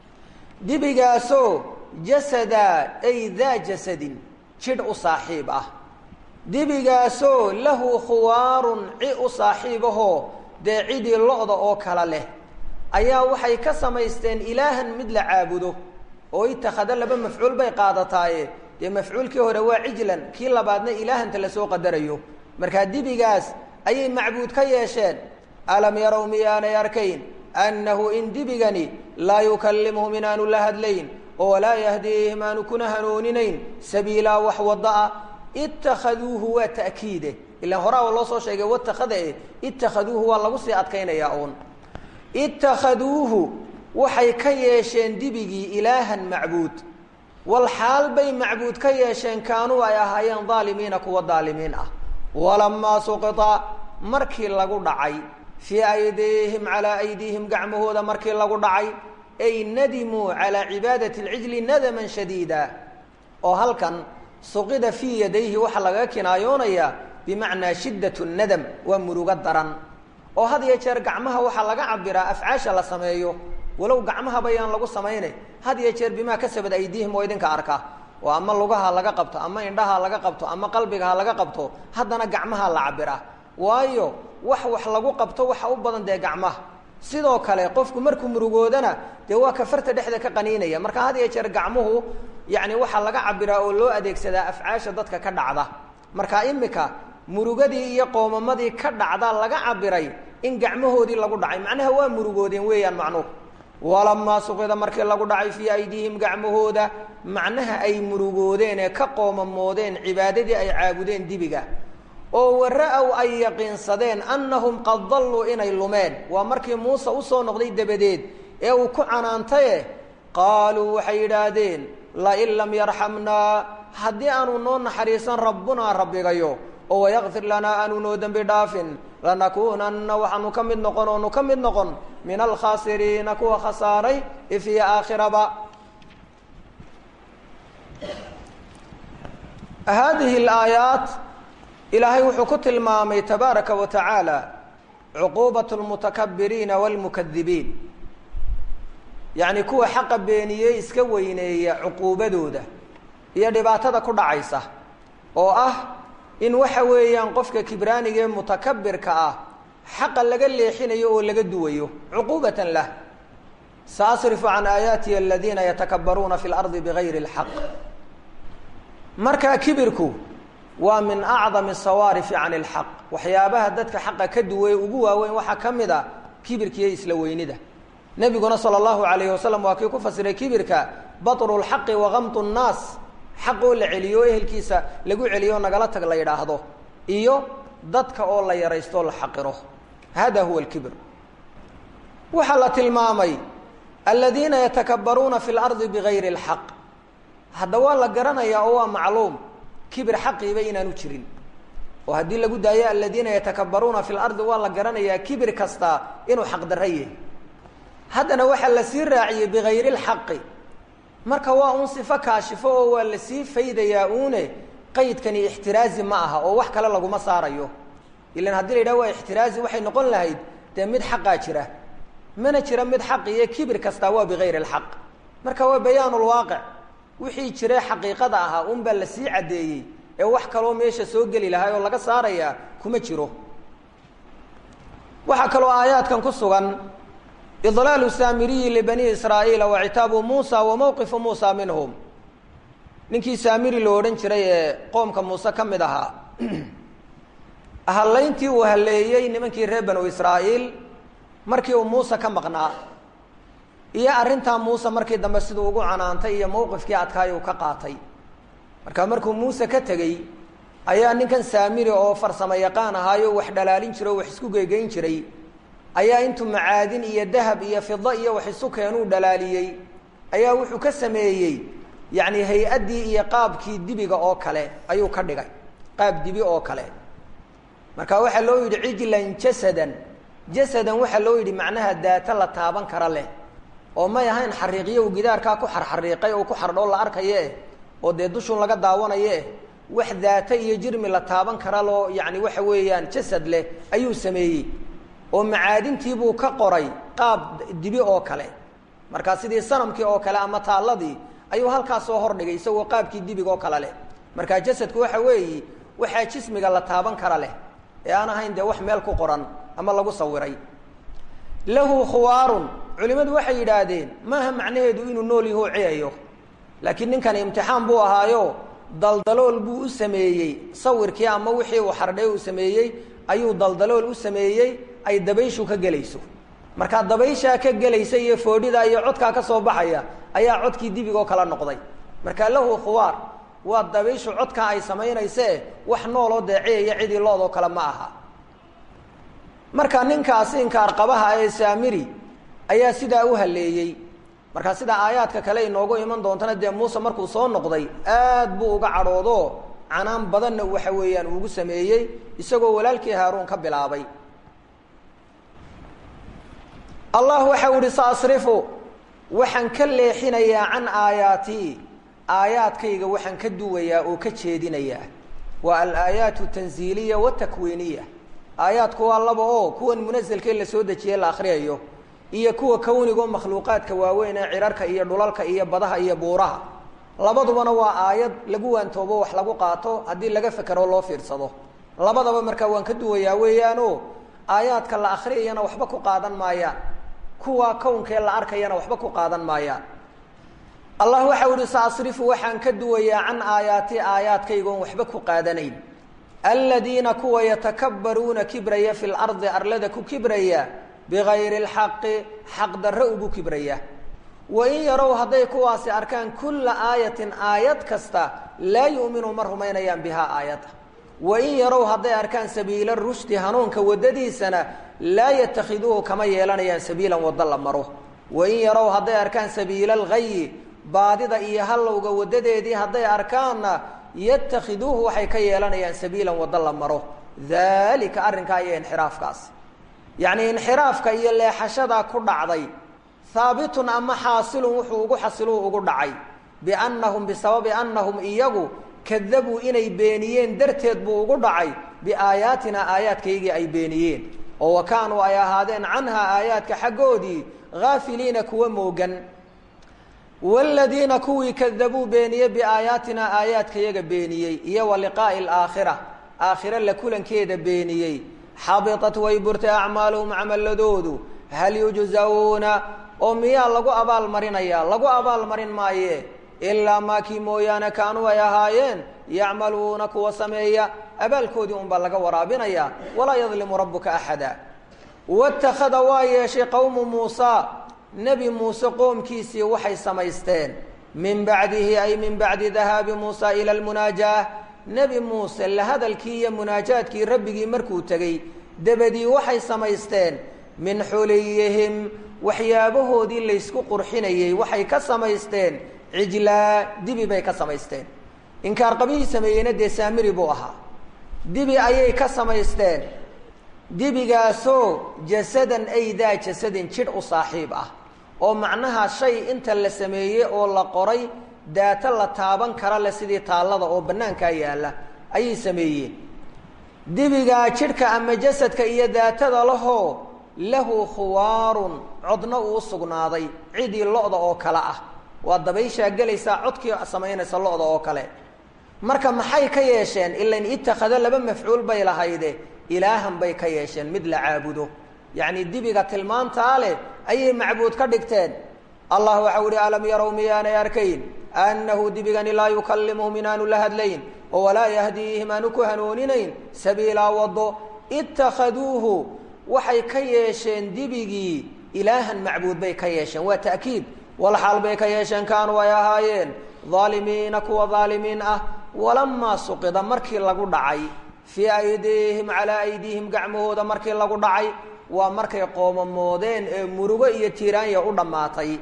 dibigaasoo jasada ay daa jasadin jidh u saaxiib ah dibigaasoo lahu khuwaarun ci u saaxiibahoo dee cidii lo-da oo kala leh ayaa waxay ka samaysteen ilaahan mid la caabudo oo itakhada laba mafcuul bay qaadataaye dee mafcuulkii hore waa cijlan kii labaadna ilaahanta lasoo qadarayo markaa dibigaas ayay macbuud ka yeesheen alam yarow miyaanay arkayn annahu in dibigani laa yukallimuhum inaanu la hadlayn oo walaa yahdiihim aanu kuna hanuuninayn sabiilaa wax wadda ah itakhaduuhu waa ta'kiide ilaan horaa loo soo sheegay watakhada e itakhaduuhu waa lagu sii adkaynayaa uun itakhaduuhu waxay ka yeesheen dibigii ilaahan macbuud wal xaal bay macbuud ka yeesheen kaanuu ay ahaayeen daalimiina kuwa daalimiin ah walamaa suqita markii lagu dhacay fii aydiihim calaa aydiihim gacmahooda markii lagu dhacay ay nadimuu calaa cibaadati alcijli nadaman shadiida oo halkan suqida fii yadayhi waxaa lagaga kinaayoonayaa bimacnaa shiddat nadam waa murugo daran oo had iyo jeer gacmaha waxaa laga cabiraa afcaasha la sameeyo walow gacmahaba yaan lagu samaynay had iyo jeer bimaa kasabad aydiihim oo idinka arka oo ama lugaha laga qabto ama indhaha laga qabto ama qalbigaha laga qabto haddana gacmaha la cabiraa waayo wax wax lagu qabto waxa u badan dee gacmaha sidoo kale qofku markuu murugoodana dee waa kafarta dhexda ka qaniinaya marka had iyo jeer gacmuhu yani waxaa laga cabiraa oo loo adeegsadaa afcaasha dadka ka dhacda marka imika murugadii iyo qoomamadii ka dhacda laga cabiray in gacmahoodii lagu dhacay macnaha waa murugoodeen weeyaan macnuhu walamaa suqida markii lagu dhacay fii aydiihim gacmahooda macnaha ay murugoodeen ee ka qoomamoodeen cibaadadii ay caabudeen dibiga oo wara-ow ay yaqiinsadeen annahum qad dalluu inay lumeen waa markii muuse usoo noqday dabadeed ee uu ku canaantaye qaaluu waxay yidhaahdeen lain lam yarxamnaa haddii aanu noo naxariisan rabbunaa rabbigayo oo wayakfir lanaa aanu noo dembi dhaafin lanakuunanna waxaanu ka mid noqon oonu ka mid noqon min alkhaasiriina kuwa khasaaray ifiyo aakhiraba haadihi alaayaat ilaahay wuxuu ku tilmaamay tabaaraka wa tacaala cuquubat lmutakabiriina wاlmukadibiin yacni kuwa xaqa beeniyey iska weyneeya cuquubadooda iyo dhibaatada ku dhacaysa oo ah in waxa weeyaan qofka kibraaniga ee mutakabirka ah xaqa laga leexinayo oo laga duwayo cuquubatan lah saasrifu can aayaatiya aladiina yatakabaruuna fi lardi bigayri اlxaq markaa kibirku waa min acdami sawaarifi can اlxaq waxyaabaha dadka xaqa ka duway ugu waaweyn waxaa ka mid a kibirkiiyo isla weynida nebiguna salى اllahu alayh wasalam waa kii ku fasiray kibirka baطru اlxaqi wagamtu الnaas xaq oo la celiyo o ehelkiisa lagu celiyo nagala tag la yidhaahdo iyo dadka oo la yaraysto o la xaqiro hada huwa اlkibr waxaa la tilmaamay aladiina yatakabaruuna fi اlardi bigayri اlxaq hadda waa la garanayaa oo waa macluum kibir xaqiiba inaanu jirin oo haddii lagu daayo aladiina yatakabaruuna fi lardi waa la garanayaa kibir kasta inuu xaqdarra yahay haddana waxaa la sii raaciyey bigayri lxaqi marka waa un sifo kaashifo oo waa la sii faydayaa uune qaydkani ixtiraazi ma aha oo wax kale laguma saarayo ilan haddii la yidhaha waa ixtiraazi waxay noqon lahayd dee mid xaqaa jira mana jira mid xaq iyo kibir kastaa waa bigayri lxaq marka waa bayaanu lwaaqic wixii jire xaqiiqada ahaa un baa la sii caddeeyey ee wax kaloo meesha soo geli lahay oo laga saarayaa kuma jiro waxaa kaloo aayaadkan ku sugan idlaalu saamiriyi libani israa'iila wa citaabu muusa wa mowqifu muusa minhum ninkii saamiri lo odhan jiray ee qoomka muuse ka mid ahaa hallayntii uu halleeyey nimankii reer banu israa'iil markii uu muuse ka maqnaa iyo arrintaa muuse markii dambe siduu ugu canaantay iyo mowqifkii adkaay uu ka qaatay marka markuu muuse ka tegey ayaa ninkan saamiri oo farsamo yaqaan ahaayo wax dhalaalin jira o wax isku geegeyn jiray ayaa intuu macaadin iyo dahab iyo fida iyo wax isu keenuu dhalaaliyey ayaa wuxuu ka sameeyey yacni hay-addii iyo qaabkii dibiga oo kale ayuu ka dhigay qaab dibi oo kale marka waxaa loo yidhi cijlan jasadan jasadan waxaa loo yidhi macnaha daata la taaban kara leh oo may ahayn xariiqyo uu gidaarkaa ku xarxariiqay oo ku xardhoo la arkaye oo dee dushun laga daawanaye wax daata iyo jirmi la taaban kara loo yacni waxa weeyaan jasad leh ayuu sameeyey oo macaadintiibuu ka qoray qaab dibi oo kale markaa sidii sanamkii oo kale ama taalladii ayuu halkaas soo hordhigay isagoo qaabkii dibiga oo kale leh markaa jasadku waxa weeyi waxaa jismiga la taaban kara leh ee aan ahayn dee wax meel ku qoran ama lagu sawiray lahu khuwaarun culimmadu waxay yidhaahdeen maaha macnaheedu inuu nool yaho ciyayo laakiin ninkani imtixaan buu ahaayo daldalool buu u sameeyey sawirkii ama wixii uu xardhay uu sameeyey ayuu daldalool u sameeyey ay dabayshu ka gelayso markaa dabayshaa ka gelaysa iyo foodhidaa iyo codkaa ka soo baxaya ayaa codkii dibigoo kala noqday marka lahu khuwaar waa dabayshu codkaa ay samaynayse wax nooloo deeciyaya cidii loodoo kale ma aha marka ninkaasi inkaarqabaha ee saamiri ayaa sidaa u halleeyey markaa sidaa aayaadka kale inoogu iman doontana dee muuse markuu soo noqday aad buu uga cadhoodo canaan badanna waxa weeyaan uugu sameeyey isagoo walaalkii haaruun ka bilaabay allah waxa u ihi saasrifu waxaan ka leexinayaa can aayaatii aayaadkayga waxaan ka duwayaa oo ka jeedinayaa waa alaayaat tanziiliya watakwiiniya aayaadku waa laba oo kuwan munaselka in la soo dejiye la akriyayo iyo kuwa kawnigo makhluuqaadka waaweyn ee cirarka iyo dhulalka iyo badaha iyo buuraha labadubana waa aayad lagu waantoobo wax lagu qaato haddii laga fekero loo fiirsado labadaba markaa waan ka duwayaa weeyaano aayaadka la akriyayana waxba ku qaadan maayaan kuwa kownkee la arkayana waxba ku qaadan maayaan allah waxa uhi saasrifu waxaan ka duwayaa can aayaati aayaadkaygoon waxba ku qaadanayn aladiina kuwa yatakabbaruuna kibraya fi lardi arlada ku kibraya bigayri lxaqi xaq darro ugu kibraya wain yarow hadday kuwaasi arkaan kulla aayatin aayad kasta laa yu'minu ma rumaynayaan bihaa aayadda wain yarow hadday arkaan sabiila rushdi hanuunka waddadiisana laa yatakhiduuhu kama yeelanayaan sabiilan waddo la maro wain yarow hadday arkaan sabiila alghayi baadida iyo hallowga waddadeedii hadday arkaanna yatakhiduuhu waxay ka yeelanayaan sabiilan waddo la maro daalika arrinkaa iyo inxiraafkaas yacnii inxiraafka iyo leexashadaa ku dhacday haabitun ama xaasilun wuxuu ugu xasiluu ugu dhacay biannahum bisababi annahum iyagu kadabuu inay beeniyeen darteed buu ugu dhacay biaayaatinaa aayaadkaygii ay beeniyeen oo wa kaanuu ay ahaadeen canhaa aayaadka xaggoodii haafiliina kuwa moogan waaladiina kuwii kadabuu beeniyey biaayaatinaa aayaadkayaga beeniyey iyo wa liqaa'i alaakhira aakhiro la kulankeeda beeniyey xabitat way burtay acmaaluhum camaladoodu hal yujzawna oo miyaa lagu abaalmarinayaa lagu abaalmarin maaye ilaa maakii mooyaane kaanuu ay ahaayeen yacmaluuna kuwa sameeya abaalkoodii unbaa laga waraabinayaa walaa yadlimu rabbuka axada watakhada waa yeeshay qowmu muusa nebi muuse qoomkiisii waxay samaysteen min bacdihi ay min bacdi dahaabi muusa ila lmunaajaah nebi muuse la hadalkii iyo munaajaadkii rabbigii markuu tegey debadii waxay samaysteen min xuliyihim waxyaabahoodii laysku qurxinayey waxay ka samaysteen cijlaa dibi bay ka samaysteen inkaar qabihii sameeyeyna dee saamiri buu ahaa dibi ayay ka samaysteen dibigaasoo jasadan ay daa jasadin jidh u saaxiib ah oo macnaha shay inta la sameeyey oo la qoray daato la taaban kara le sidii taallada oo bannaankaa yaalla ayay sameeyeen dibigaa jidhka ama jasadka iyo daatada lahoo lahu khuwaarun codna uu sugnaaday cidii lo-da oo kale ah waa dabayshaa gelaysaa codkii samaynaysa lo-da oo kale marka maxay ka yeesheen ilain itakhado laba mafcuul bay lahayde ilaahan bay ka yeesheen mid la caabudo yacni dibiga tilmaantaa leh ayay macbuud ka dhigteen allah waxau ihi alam yarow miyaanay arkayn annahu dibigani laa yukallimuhum inaanu la hadlayn oo walaa yahdiihim aanu ku hanuuninayn sabiilaa wado itakhaduuhu waxay ka yeesheen dibigii ilaahan macbuud bay ka yeesheen waa ta'kiid walxaal bay ka yeesheen kaanuu ay ahaayeen daalimiina kuwa daalimiin ah walamaa suqida markii lagu dhacay fii aydiihim calaa aydiihim gacmahooda markii lagu dhacay waa markay qoomamoodeen ee murugo iyo tiiraanya u dhammaatay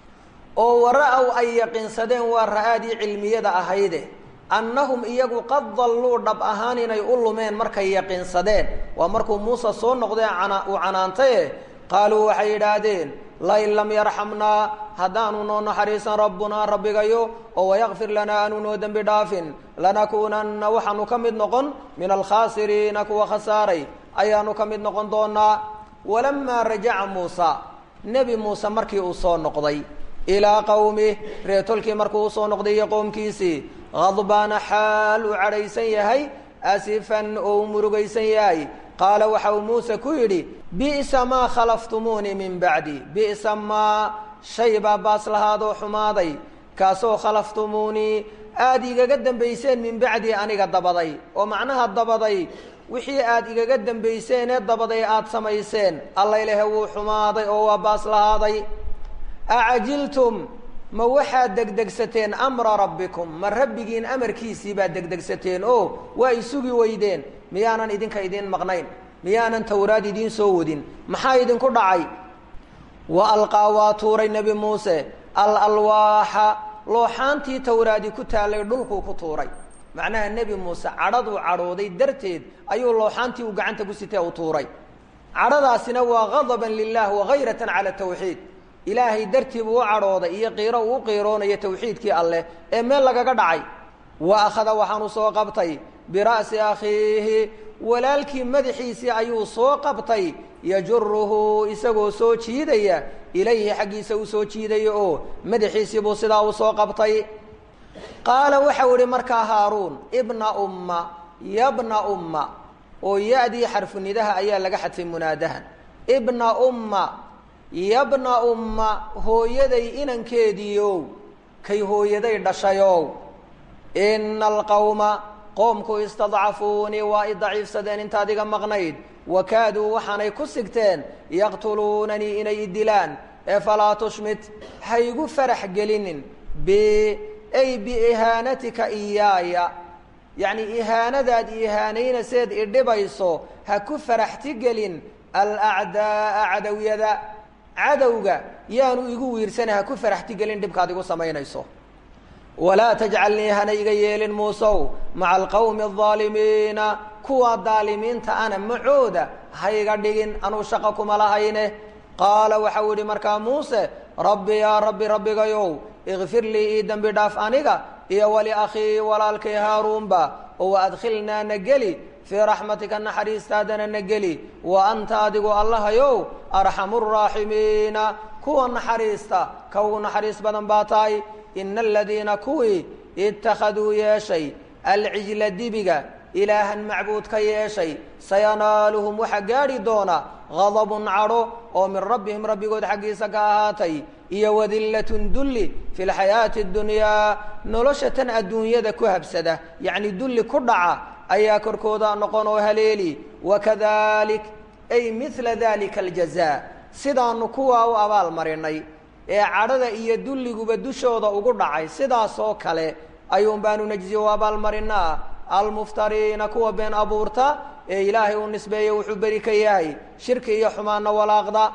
oo wara-ow ay yaqiinsadeen waa ra-aadii cilmiyada ahayde annahum iyagu qad dalluu dhab ahaan inay u lumeen markay yaqiinsadeen waa markuu muuse soo noqdee uu canaantaye qaaluu waxay yidhaahdeen lain lam yarxamnaa haddaanu noo naxariisan rabbunaa rabbigayo oo wayakfir lanaa aanu noo dembi dhaafin lanakuunanna waxaanu ka mid noqon min alkhaasiriina kuwa khasaaray ayaanu ka mid noqon doonaa walamaa rajaca muusa nebi muuse markii uu soo noqday ilaa qowmih reetolkii markuu usoo noqday iyo qowmkiisii khadbaana xaal uu cadhaysan yahay asifan oo uu murugaysan yahay qaala waxa uu muuse ku yidhi bi'sa maa khalaftumuunii min bacdi bi'sa maa shay baa baas lahaadoo xumaaday kaasoo khalaftumuunii aada igaga dambayseen min bacdii aniga dabaday oo macnaha dabaday wixii aada igaga dambayseen ee dabaday aada samayseen allaylehe wuu xumaaday oo waa baas lahaaday acajiltum ma waxaad degdegsateen amra rabbikum ma rabbigiin amarkiisii baad degdegsateen oo waa isugi weydeen miyaanan idinka idiin maqnayn miyaanan tawraad idiin soo wadin maxaa idinku dhacay wa alqaa waa tuuray nebi muuse al alwaaxa looxaantii tawraadi ku taallay dhulkuu ku tuuray macnaha nebi muuse cadhaduu cadhooday darteed ayuu looxaantii uu gacanta ku sitee u tuuray cadhadaasina waa gadaban lilah wagayratan cala tawxiid ilaahay dartii buu u cadhooday iyo qiiro uu u qiiroonayo tawxiidkii alleh ee meel lagaga dhacay wa akhada waxaanu soo qabtay bira'si akhiihi walaalkii madaxiisii ayuu soo qabtay yajuruhu isagoo soo jiidaya ilayhi xaggiisa u soo jiidaya oo madaxiisii buu sidaa u soo qabtay qaala waxau ihi markaa haaruun ibna umma yabna umma oo ya-dii xarfunidaha ayaa laga xadfay munaadahan ibna umma yabna umma hooyaday inankeediiow kay hooyaday dhashayow ina alqawma qoomku istadcafuunii waa i daciifsadeen intaad iga maqnayd wakaaduu waxaanay ku sigteen yaqtuluunanii inay i dilaan ee falaa tushmit haygu farax gelinin b ay biihaanatika iyaaya yacni ihaanadaad ihaanaynayseed idhibayso ha ku faraxti gelin alacdaa'a cadawiyada cadowga yaanu igu wiirsana ha ku faraxtigelin dhibkaad igu samaynayso walaa tajcalnii hana iga yeelin muusow maca alqawmi aldaalimiina kuwa daalimiinta ana macooda ha iga dhigin anuu shaqo kuma lahayne qaala waxau yidhi markaa muuse rabbi yaa rabbi rabbigayow ikfir lii ii dembi dhaaf aniga iyo waliakhii walaalkay haaruunba oo waadkhilnaa na geli fii raxmatika naxariistaadana na geli wa anta adigu allahayow arxamu raaximiina kuwa naxariista ka ugu naxariis badan baa tahay ina aladiina kuwii ittakhaduu yeeshay alcijla dibiga ilaahan macbuud ka yeeshay sayanaaluhum waxaa gaadhi doona gadabun cadho oo min rabbihim rabbigood xaggiisa ka ahaatay iyo wadillatun dulli fi lxayaati اdunyaa nolosha tan adduunyada ku habsada yacni dulli ku dhaca ayaa korkooda noqon oo haleeli wakadalik ay mila dalika aljazaa sidaanu kuwaa u abaal marinay ee cadhada iyo dulliguba dushooda ugu dhacay sidaas oo kale ayuun baanu najzi u abaalmarinaa almuftariina kuwa been abuurta ee ilaahay u nisbeeya wuxuu beri ka yahay shirki iyo xumaana walaaqda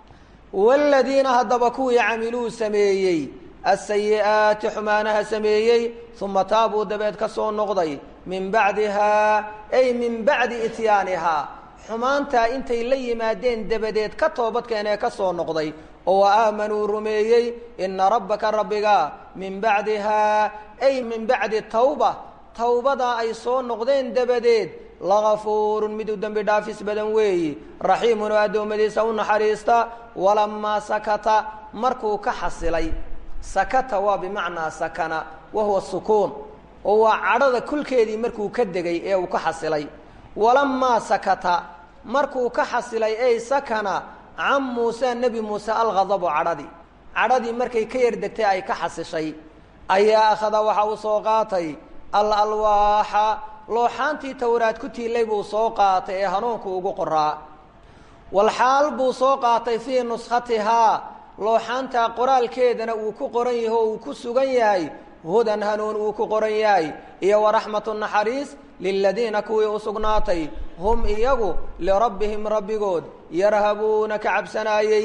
waaladiina haddaba kuwii camiluu sameeyey asayi'aati xumaanaha sameeyey uma taabuu dabeed ka soo noqday min bacdihaa ay min bacdi ityaanihaa xumaantaa intay la yimaadeen dabadeed ka toobadkeenee ka soo noqday oo wa aamanuu rumeeyey ina rabbaka rabbiga min bacdihaa ay min bacdi tawba tawbadaa ay soo noqdeen dabadeed lagafuurun mid u dembi dhaafis badan weeyi raxiimun oo addoommadiisa u naxariista walamaa sakata markuu ka xasilay sakata waa bimacnaa sakana wa huwa sukuun oo waa cadhada kulkeedii markuu ka degay ee uu ka xasilay walamaa sakata markuu ka xasilay ey sakana can muuse nebi muuse alghadabu cadhadii cadhadii markay ka yar degtay ay ka xasishay ayaa akhada waxa uu soo qaatay al alwaaxa looxaantii towraad ku tiilay buu soo qaatay ee hanuunku ugu qoraa walxaal buu soo qaatay fii nuskhatihaa looxaantaa qoraalkeedana uu ku qoran yahay oo uu ku sugan yahay hudan hanuun uu ku qoran yahay iyo waraxmatu naxariis liladiina kuwii u sugnaatay hum iyagu lirabbihim rabbigood yarhabuuna ka cabsanaayey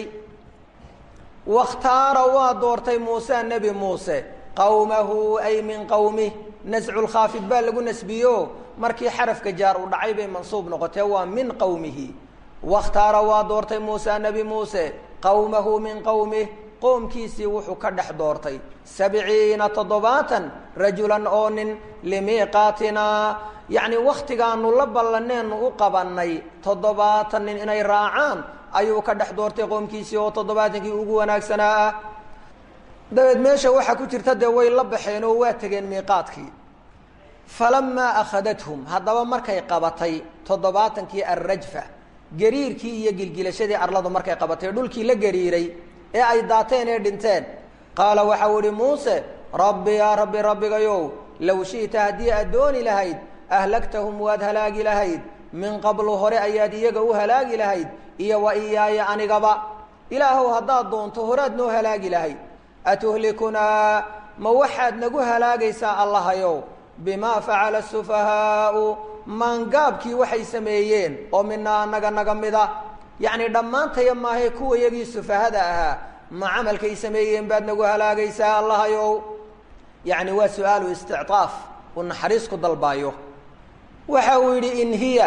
wakhtaara waa doortay muuse nebi muuse qawmahu ay min qowmih nasculkhaafid baa lagu nasbiyo markii xarafka jaar u dhacay bay mansuub noqotee waa min qowmihi wakhtaara waa doortay muuse nebi muuse qowmahu min qowmih qoomkiisii wuxuu ka dhex doortay sabciina toddobaatan rajulan oo nin limiiqaatinaa yacni wakhtigaanu la ballaneenu u qabannay toddobaatan nin inay raacaan ayuu ka dhex doortay qoomkiisii oo toddobaatankii ugu wanaagsanaa ah dabeed meesha waxaa ku jirta dee way la baxeen oo waa tegeen miiqaadkii falamaa akhadathum haddaba markay qabatay toddobaatankii alrajfa gariirkii iyo gilgilashadii arladu markay qabatay dhulkii la gariiray ee ay daateen ee dhinteen qaala waxau idhi muuse rabbi yaa rabbi rabbigayow low shi'ta haddii aad dooni lahayd ahlagtahum waad halaagi lahayd min qablu hore ayaad iyaga u halaagi lahayd iyo wa iyaaya anigaba ilaahow haddaad doonto horaad noo halaagi lahayd atuhlikunaa ma waxaad nagu halaagaysaa allahayow bimaa facala asufahaau maangaabkii waxay sameeyeen oo minaa anaga naga mida yacni dhammaantaya maahae kuwa yagii sufahada ahaa ma camalkay sameeyeen baad nagu halaagaysaa allahayow yacni waa su-aalu istictaaf uu naxariis ku dalbaayo waxa uu yidhi in hiya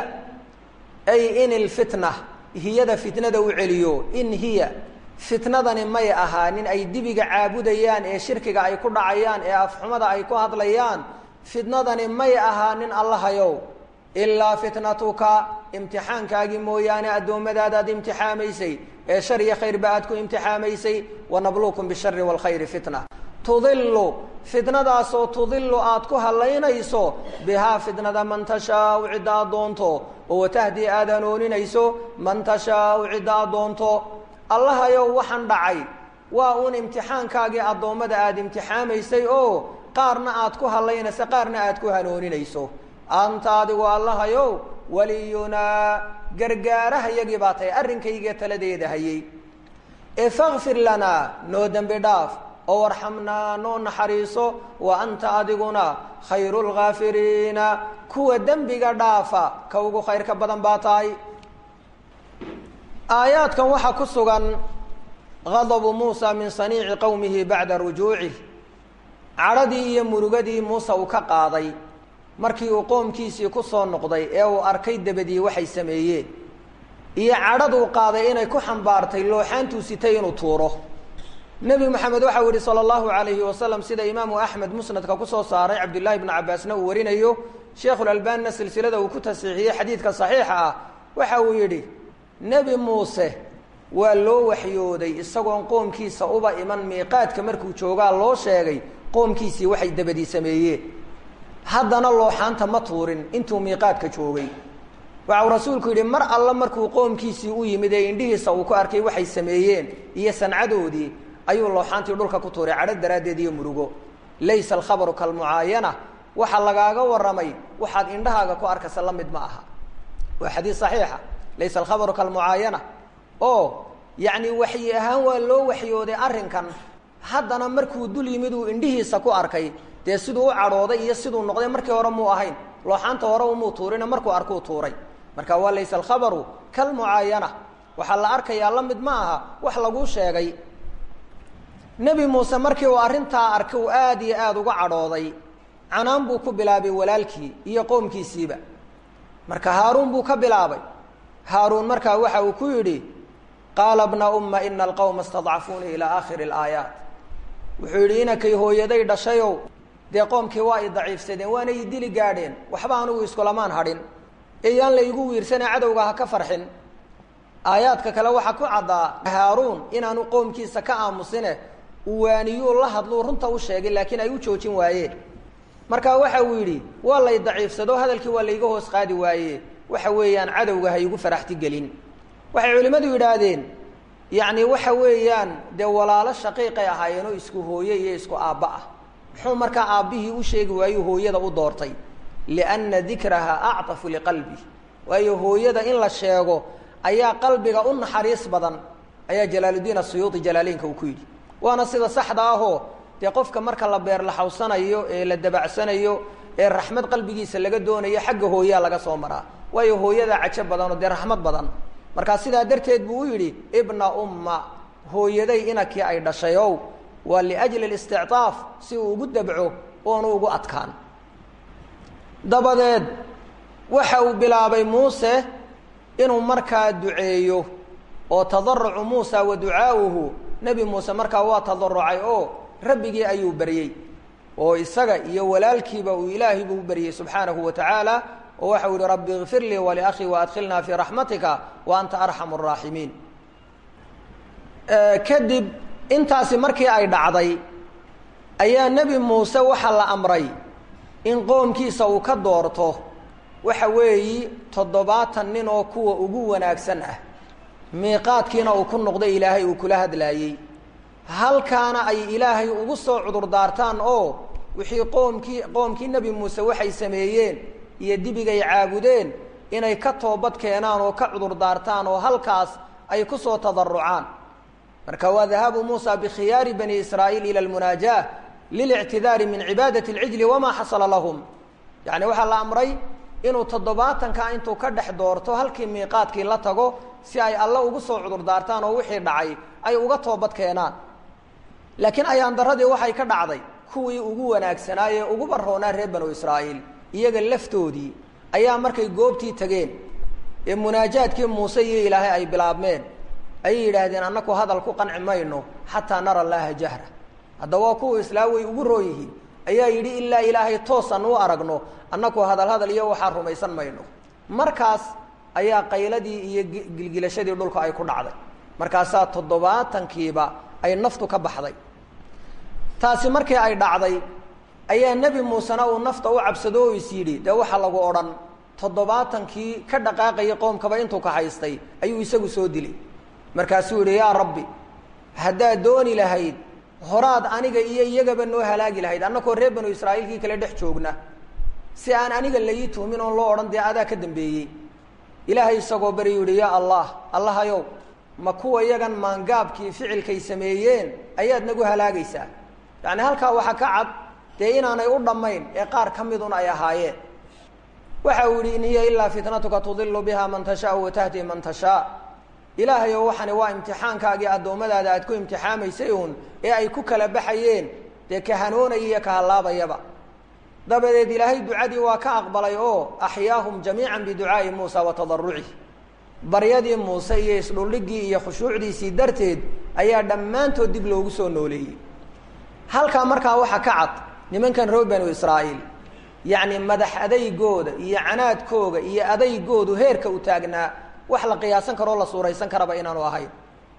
ay in ilfitna hiyada fitnada u celiyo in hiya fitnadani may ahaanin ay dibiga caabudayaan ee shirkiga ay ku dhacayaan ee afxumada ay ku hadlayaan fitnadani may ahaanin allahayow ilaa fitnatuka imtixaankaagii mooyaane addoommadaadaad imtixaamaysay ee shar iyo khayrba aad ku imtixaamaysay wanabluukum bishari waalkhayri fitna tudilu fitnadaasoo tudilu aad ku hallaynayso bihaa fitnada man tashaau cidda aad doonto oo watahdii aad hanooninayso man tashaau cidda aad doonto allahayow waxaan dhacay waa uun imtixaankaagii addoommada aada imtixaamaysay oo qaarna aad ku hallaynayso qaarna aad ku hanooninayso anta adigu allahayow waliyunaa gargaaraha yagii baa tahay arrinkayga taladeeda hayey ee fakfir lanaa noo dembi dhaaf oo warxamnaa noo naxariiso wa anta adiguna khayru lghaafiriina kuwa dembiga dhaafa ka ugu khayrka badan baa tahay aayaadkan waxaa ku sugan gadabu muusa min saniici qowmihi bacda rujuucih cadhadii iyo murugadii muuse uu ka qaaday markii uu qoomkiisii ku soo noqday ee uu arkay dabadii waxay sameeyeen iyo cadhaduu qaaday inay ku xambaartay looxaantuu sitay inuu tuuro nebi moxamed waxau yihi sala allahu alayhi wasalam sida imaamu axmed musnadka kusoo saaray cabdullaahi bnu cabaasna uu warinayo sheikhulalbaanina silsilada uu ku tasiixiyey xadiidka saxiixa ah waxa uu yidhi nebi muuse waa loo waxyooday isagoon qoomkiisa uba iman miiqaadka markuu joogaa loo sheegay qoomkiisii waxay dabadii sameeyeen haddana looxaanta ma tuurin intuu miiqaadka joogay waxau rasuulku yidhi mar alla markuu qoomkiisii u yimid ee indhihiisa uu ku arkay waxay sameeyeen iyo sancadoodii ayuu looxaantii dhulka ku tuuray cadho daraaddeed iyo murugo laysa alkhabaru kalmucaayana waxa lagaaga warramay waxaad indhahaaga ku arkaysa la mid ma aha waa xadiis saxiixa laysa alkhabaru kalmucaayana oo yacni waxyi ahaan waa loo waxyooday arrinkan haddana markuu dul yimid uu indhihiisa ku arkay dee siduu u cadhooday iyo siduu noqday markii hore muu ahayn looxaanta hore umuu tuurina markuu arkuu tuuray marka waa laysa alkhabaru kalmucaayana waxaa la arkayaa la mid ma aha wax laguu sheegay nebi muuse markii uu arrintaa arkay uu aad iyo aada uga cadhooday canaan buu ku bilaabay walaalkii iyo qoomkiisiiba marka haaruun buu ka bilaabay haaruun markaa waxa uu ku yidhi qaala bna umma ina alqawma istadcafuunii ilaa aakhiri alaayaat wuxuu yidhi inankay hooyaday dhashayow dee qoomkii waa i daciifsadeen waana i dili gaadheen waxba anugu iskulamaan hadhin eyaan la igu wiirsane cadowga ha ka farxin aayaadka kale waxaa ku caddaa haaruun inaanu qoomkiisa ka aamusine uwaaniyuu la hadluu runta u sheegay laakiin ay u joojin waayeen marka waxa uu yidhi waa lay daciifsado hadalkii waa layga hoos qaadi waaye waxa weeyaan cadowga ha igu faraxti gelin waxay culimmadu yidhaahdeen yacni waxa weeyaan dee walaalo shaqiiqay ahaayeenoo isku hooye iyo isku aabba ah muxuu markaa aabbihii u sheegi waayu hooyada u doortay lianna dikraha actafu liqalbi waayo hooyada in la sheego ayaa qalbiga u naxariis badan ayaa jalaaludiin asuyuudi jalaaleynka uu ku yidhi waana sida saxda ahoo dee qofka marka la beerlaxawsanayo ee la dabacsanayo ee raxmad qalbigiisa laga doonayo xagga hooyaa laga soo maraa waayo hooyadaa cajo badanoo dee raxmad badan markaa sidaa darteed buu u yidhi ibna umma hooyaday inakii ay dhashay ow waa liajli listictaaf si uu ugu dabco oonu ugu adkaan dabadeed waxa uu bilaabay muuse inuu markaa duceeyo oo tadarucu muusa wa ducaa'uhu nebi muuse markaa waa tadarucay oo rabbigii ayuu baryey oo isaga iyo walaalkiiba uu ilaahay buu baryey subxaanahu wa tacaala oo waxau yihi rabbi ikfir lii waliakhii waadkhilnaa fii raxmatika wa anta arxamu araaximiin kadib intaasi markii ay dhacday ayaa nebi muuse waxaa la amray in qoomkiisa uu ka doorto waxa weeyi toddobaatan nin oo kuwa ugu wanaagsan ah miiqaadkiina uu ku noqday ilaahay uu kula hadlaayey halkaana ay ilaahay ugu soo cudur daartaan oo wixii qoomkii qoomkii nebi muuse waxay sameeyeen iyo dibigay caabudeen inay ka toobad keenaan oo ka cudur daartaan oo halkaas ay ku soo tadarucaan marka waa dahaabu muusa bikhiyaari bani israa'iil ila almunaajaah lilictidaari min cibaadati alcijli wamaa xasala lahum yacni waxaa la amray inuu toddobaatanka intuu ka dhex doorto halkii miiqaadkii la tago si ay alle ugu soo cudur daartaan oo wixii dhacay ay uga toobad keenaan laakiin ayaan daradii waxay ka dhacday kuwii ugu wanaagsanaaye ugu baroonaa reer banu israa'iil iyaga laftoodii ayaa markay goobtii tageen ee munaajaadkii muuse iyo ilaahay ay bilaabmeen ayay yidhaahdeen annaku hadal ku qanci mayno xataa nara allaaha jahra hadda waa kuwa islaam way ugu roo yihiin ayaa yidhi ilaa ilaahay toosan u aragno annaku hadal hadal iyo waxaa rumaysan mayno markaas ayaa qayladii iyo gilgilashadii dhulka ay ku dhacday markaasaa toddobaatankiiba ay naftu ka baxday taasi markii ay dhacday ayaa nebi muusena uu nafta u cabsado oo is yidhi dee waxaa lagu odhan toddobaatankii ka dhaqaaqayay qoomkaba intuu ka haystay ayuu isagu soo dilay markaasuu yidhi yaa rabbi haddaad dooni lahayd horaad aniga iyo iyagaba noo halaagi lahayd annakoo reer banu israa'iilkii kale dhex joogna si aan aniga laii tuhmin oon loo odhan dee adaa ka dambeeyey ilaahay isagoo bari yidhi yaa allah allahayow ma kuwa iyagan maangaabkii ficilkay sameeyeen ayaad nagu halaagaysaa yacni halkaa waxaa ka cad dee inaanay u dhammayn ee qaar ka midun ay ahaayeen waxa uu yidhi in hiya ilaa fitnatuka tudilu biha man tashaau wa tahdi man tashaa ilaahayow waxani waa imtixaankaagii addoommadaada aad ku imtixaamaysay uun ee ay ku kala baxayeen dee ka hanoonaya iyo ka hallaabayaba dabadeed ilaahay ducadii waa ka aqbalay oo axyaahum jamiica biducaa'i muusa wa tadarucih baryadii muuse iyo isdhuldhigii iyo khushuucdiisii darteed ayaa dhammaantood dib loogu soo nooleeyey halkaa markaa waxaa ka cad nimankan reer banu israa'iil yacni madax adaygooda iyo canaadkooga iyo adaygoodu heerka u taagnaa wax la qiyaasan karoo la suuraysan karaba inaanu ahayn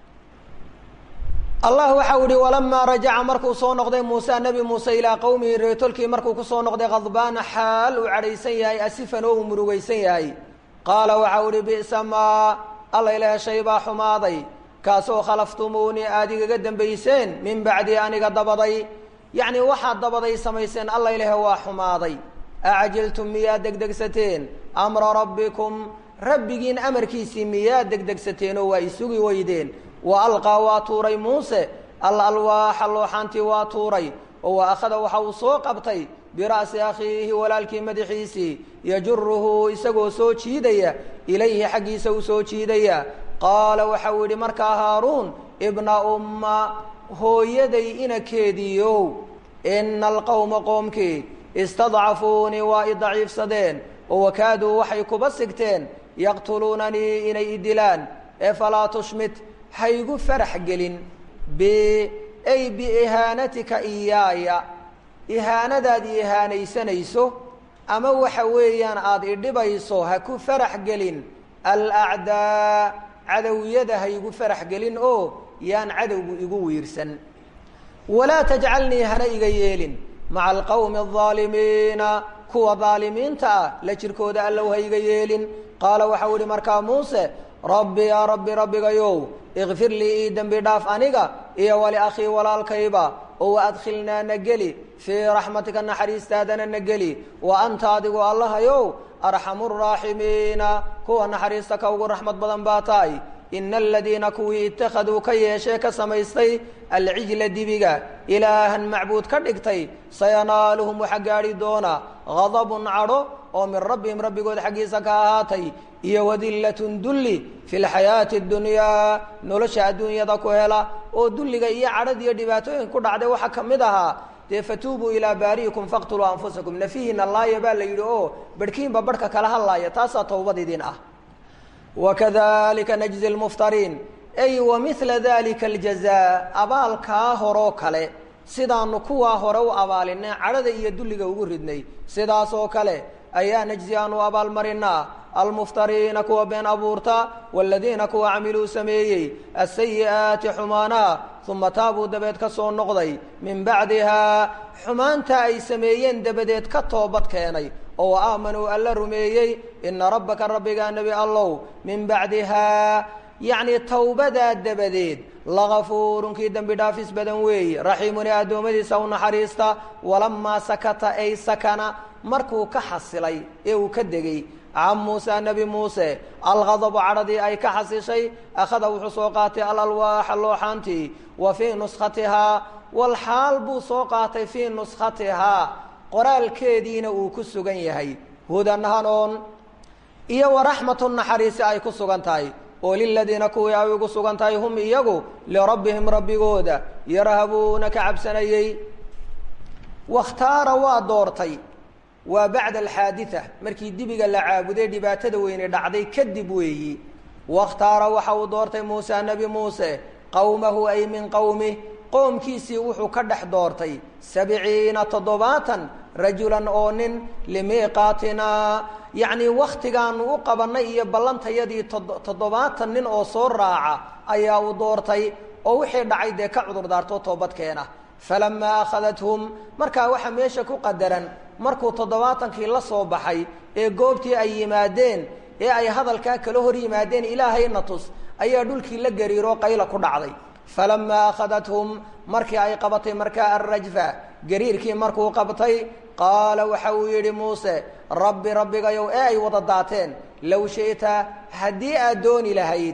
allah waxau ihi walamaa rajaca markuu soo noqday muuse nebi muuse ilaa qowmihi reetolkii markuu kusoo noqday khadbaana xaal uu cadhaysan yahay asifan oo uu murugaysan yahay qaala waxau ihi bi'sa maa alla ilaah shay baa xumaaday kaasoo khalaftumuunii aada igaga dambayseen min bacdii aniga dabaday yacni waxaad dabaday samayseen alla ilaah waa xumaaday acjiltum miyaad degdegsateen amra rabbikum rabbigiin amarkiisii miyaad degdegsateen oo waa isugi weydeen wa alqaa waa tuuray muuse al alwaaxa looxaantii waa tuuray oo wa akhada waxa uu soo qabtay bira'si akhiihi walaalkii madaxiisii yajuruhu isagoo soo jiidaya ilayhi xaggiisa u soo jiidaya qaala waxa uu yidhi markaa haaruun ibna umma hooyaday inakeediiow ina alqowma qoomkii istadcafuunii waa i daciifsadeen oo wakaaduu waxay kuba sigteen yaqtuluunanii inay i dilaan ee falaa tushmit haygu farax gelin b ay biihaanatika iyaaya ihaanadaad i ihaanaysanayso ama waxa weeyaan aada idhibayso ha ku farax gelin alacdaa cadowiyada haygu farax gelin oo yaan cadowgu igu wiirsan walaa tajcalnii hana iga yeelin maca alqowmi alظaalimiina kuwa daalimiinta ah la jirkooda allow ha iga yeelin qaala waxau ihi markaa muuse rabbi yaa rabbi rabbigayow ikfir lii ii dembi dhaaf aniga iyo waliakhii walaalkayba oo waadkhilnaa na geli fii raxmatika naxariistaadana na geli wa anta adigu allahayow arxamu raaximiina kuwa naxariista ka ugu raxmad badan baa tahay ina aladiina kuwii ittakhaduu ka yeeshee ka samaystay alcijla dibiga ilaahan macbuud ka dhigtay sayanaaluhum waxa gaadhi doona gadabun cadho oo min rabbihim rabbigood xaggiisa ka ahaatay iyo wadillatun dulli fi lxayaati اdunyaa nolosha adduunyada ku hela oo dulliga iyo cadhad iyo dhibaatooyin ku dhacday waxaa ka mid ahaa dee fatuubuu ilaa baari'ikum faqtuluu anfusakum nafihiina laaya baa la yidhi oo barhkiinba barhka kala hadlaaya taasaa towbad idin ah wakadalika najzi lmuftariin ay wa mila dalika aljazaa abaalkaa horoo kale sidaanu kuwaa hore u abaalinay cadhada iyo dulliga ugu ridnay sidaas oo kale ayaa najzi aanu abaalmarinaa almuftariina kuwa been abuurta waladiina kuwa camiluu sameeyey asayi'aati xumaanaha uma taabuu dabeed ka soo noqday min bacdihaa xumaanta ay sameeyeen dabadeed ka toobad keenay oo aamanuu alla rumeeyey ina rabbaka rabbigaa nebi allow min bacdihaa yacni towbadaa dabadeed lagafuurun kii dembi dhaafis badan weeye raxiimun ee addoommadiisa u naxariista walamaa sakata ay sakana markuu ka xasilay ee uu ka degey can muusa nebi muuse alghadabu cadhadii ay ka xasishay akhada wuxuu soo qaatay alalwaaxa looxaantii wa fii nuskhatihaa walxaal buu soo qaatay fii nuskhatihaa qoraalkeediina uu ku sugan yahay hudan hanoon iyo waraxmatun naxariisi ay ku sugan tahay oo liladiina kuwii ay ugu sugan tahay hum iyagu lirabbihim rabbigooda yarhabuuna ka cabsanayey wakhtaara waa doortay waa bacda alxaaditha markii dibiga la caabuday dhibaatada weyne dhacday kadib weeyi wakhtaara waxa uu doortay muuse nebi muuse qowmahu ay min qowmih qoomkiisii wuxuu ka dhex doortay sabciina toddobaatan rajulan oo nin limiiqaatinaa yacnii wakhtigaanu u qabannay iyo ballantayadii toddobaatan nin oo soo raaca ayaa uu doortay oo wixii dhacay dee ka cudur daartoo toobadkeena falamaa akhadathum markaa waxaa meesha ku qadaran markuu toddobaatankii la soo baxay ee goobtii ay yimaadeen ee ay hadalkaa kala hor yimaadeen ilaahayna tus ayaa dhulkii la gariiroo qayla ku dhacday falamaa akhadathum markii ay qabatay markaa alrajfa gariirkii markuu qabtay qaala waxa uu yidhi muuse rabbi rabbigayow ee ay wada daateen low shi'ta haddii aad dooni lahayd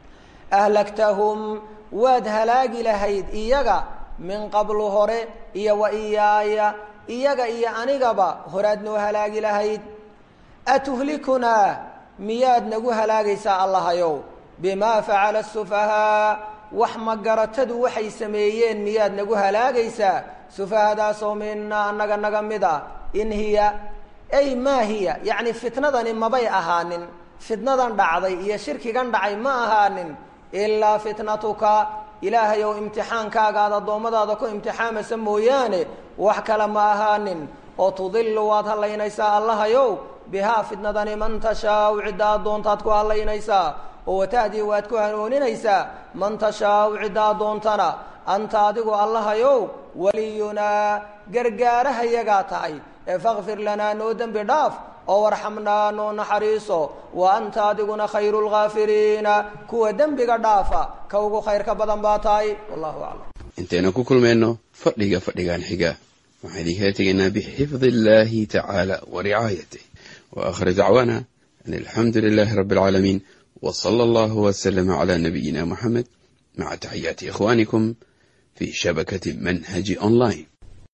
ahlaktahum waad halaagi lahayd iyaga min qablu hore iyo wa iyaaya iyaga iyo anigaba horaad noo halaagi lahayd atuhlikunaa miyaad nagu halaagaysaa allahayow bimaa facala asufahaa wax magaratadu waxay sameeyeen miyaad nagu halaagaysaa sufahadaasoo mina annaga naga mid a in hiya ay maa hiya yacni fitnadani mabay ahaanin fitnadan dhacday iyo shirkigan dhacay ma ahaanin ilaa fitnatuka ilaahay ow imtixaankaaga aad addoommadaada ku imtixaamaysa mooyaane wax kale ma ahaanin oo tudilu waad hallaynaysaa allahayow bihaa fitnadani man tashaau cidda addoontaad ku hallaynaysaa oo watahdii waad ku hanuuninaysaa man tashaau cidda addoontana anta adigu allahayow waliyunaa gargaarahayagaa tahay ee fakfir lanaa noo dembi dhaaf oo warxamnaa noo naxariiso wa anta adiguna khayru lgaafiriina kuwa dembiga dhaafa ka ugu khayrka badan baa tahay wallahu aclam intaynu ku kulmayno fadhiga fadhigan xiga waxaan idinkala tegaynaa bixifdi illahi tacaala wa ricaayatih wa aakhir dacwaana an alxamdu lilahi rabbi alcaalamiin w sala allahu waslama cala nabiyina muxamed maca taxiyaati ikhwanikum fi shabakati manhaji online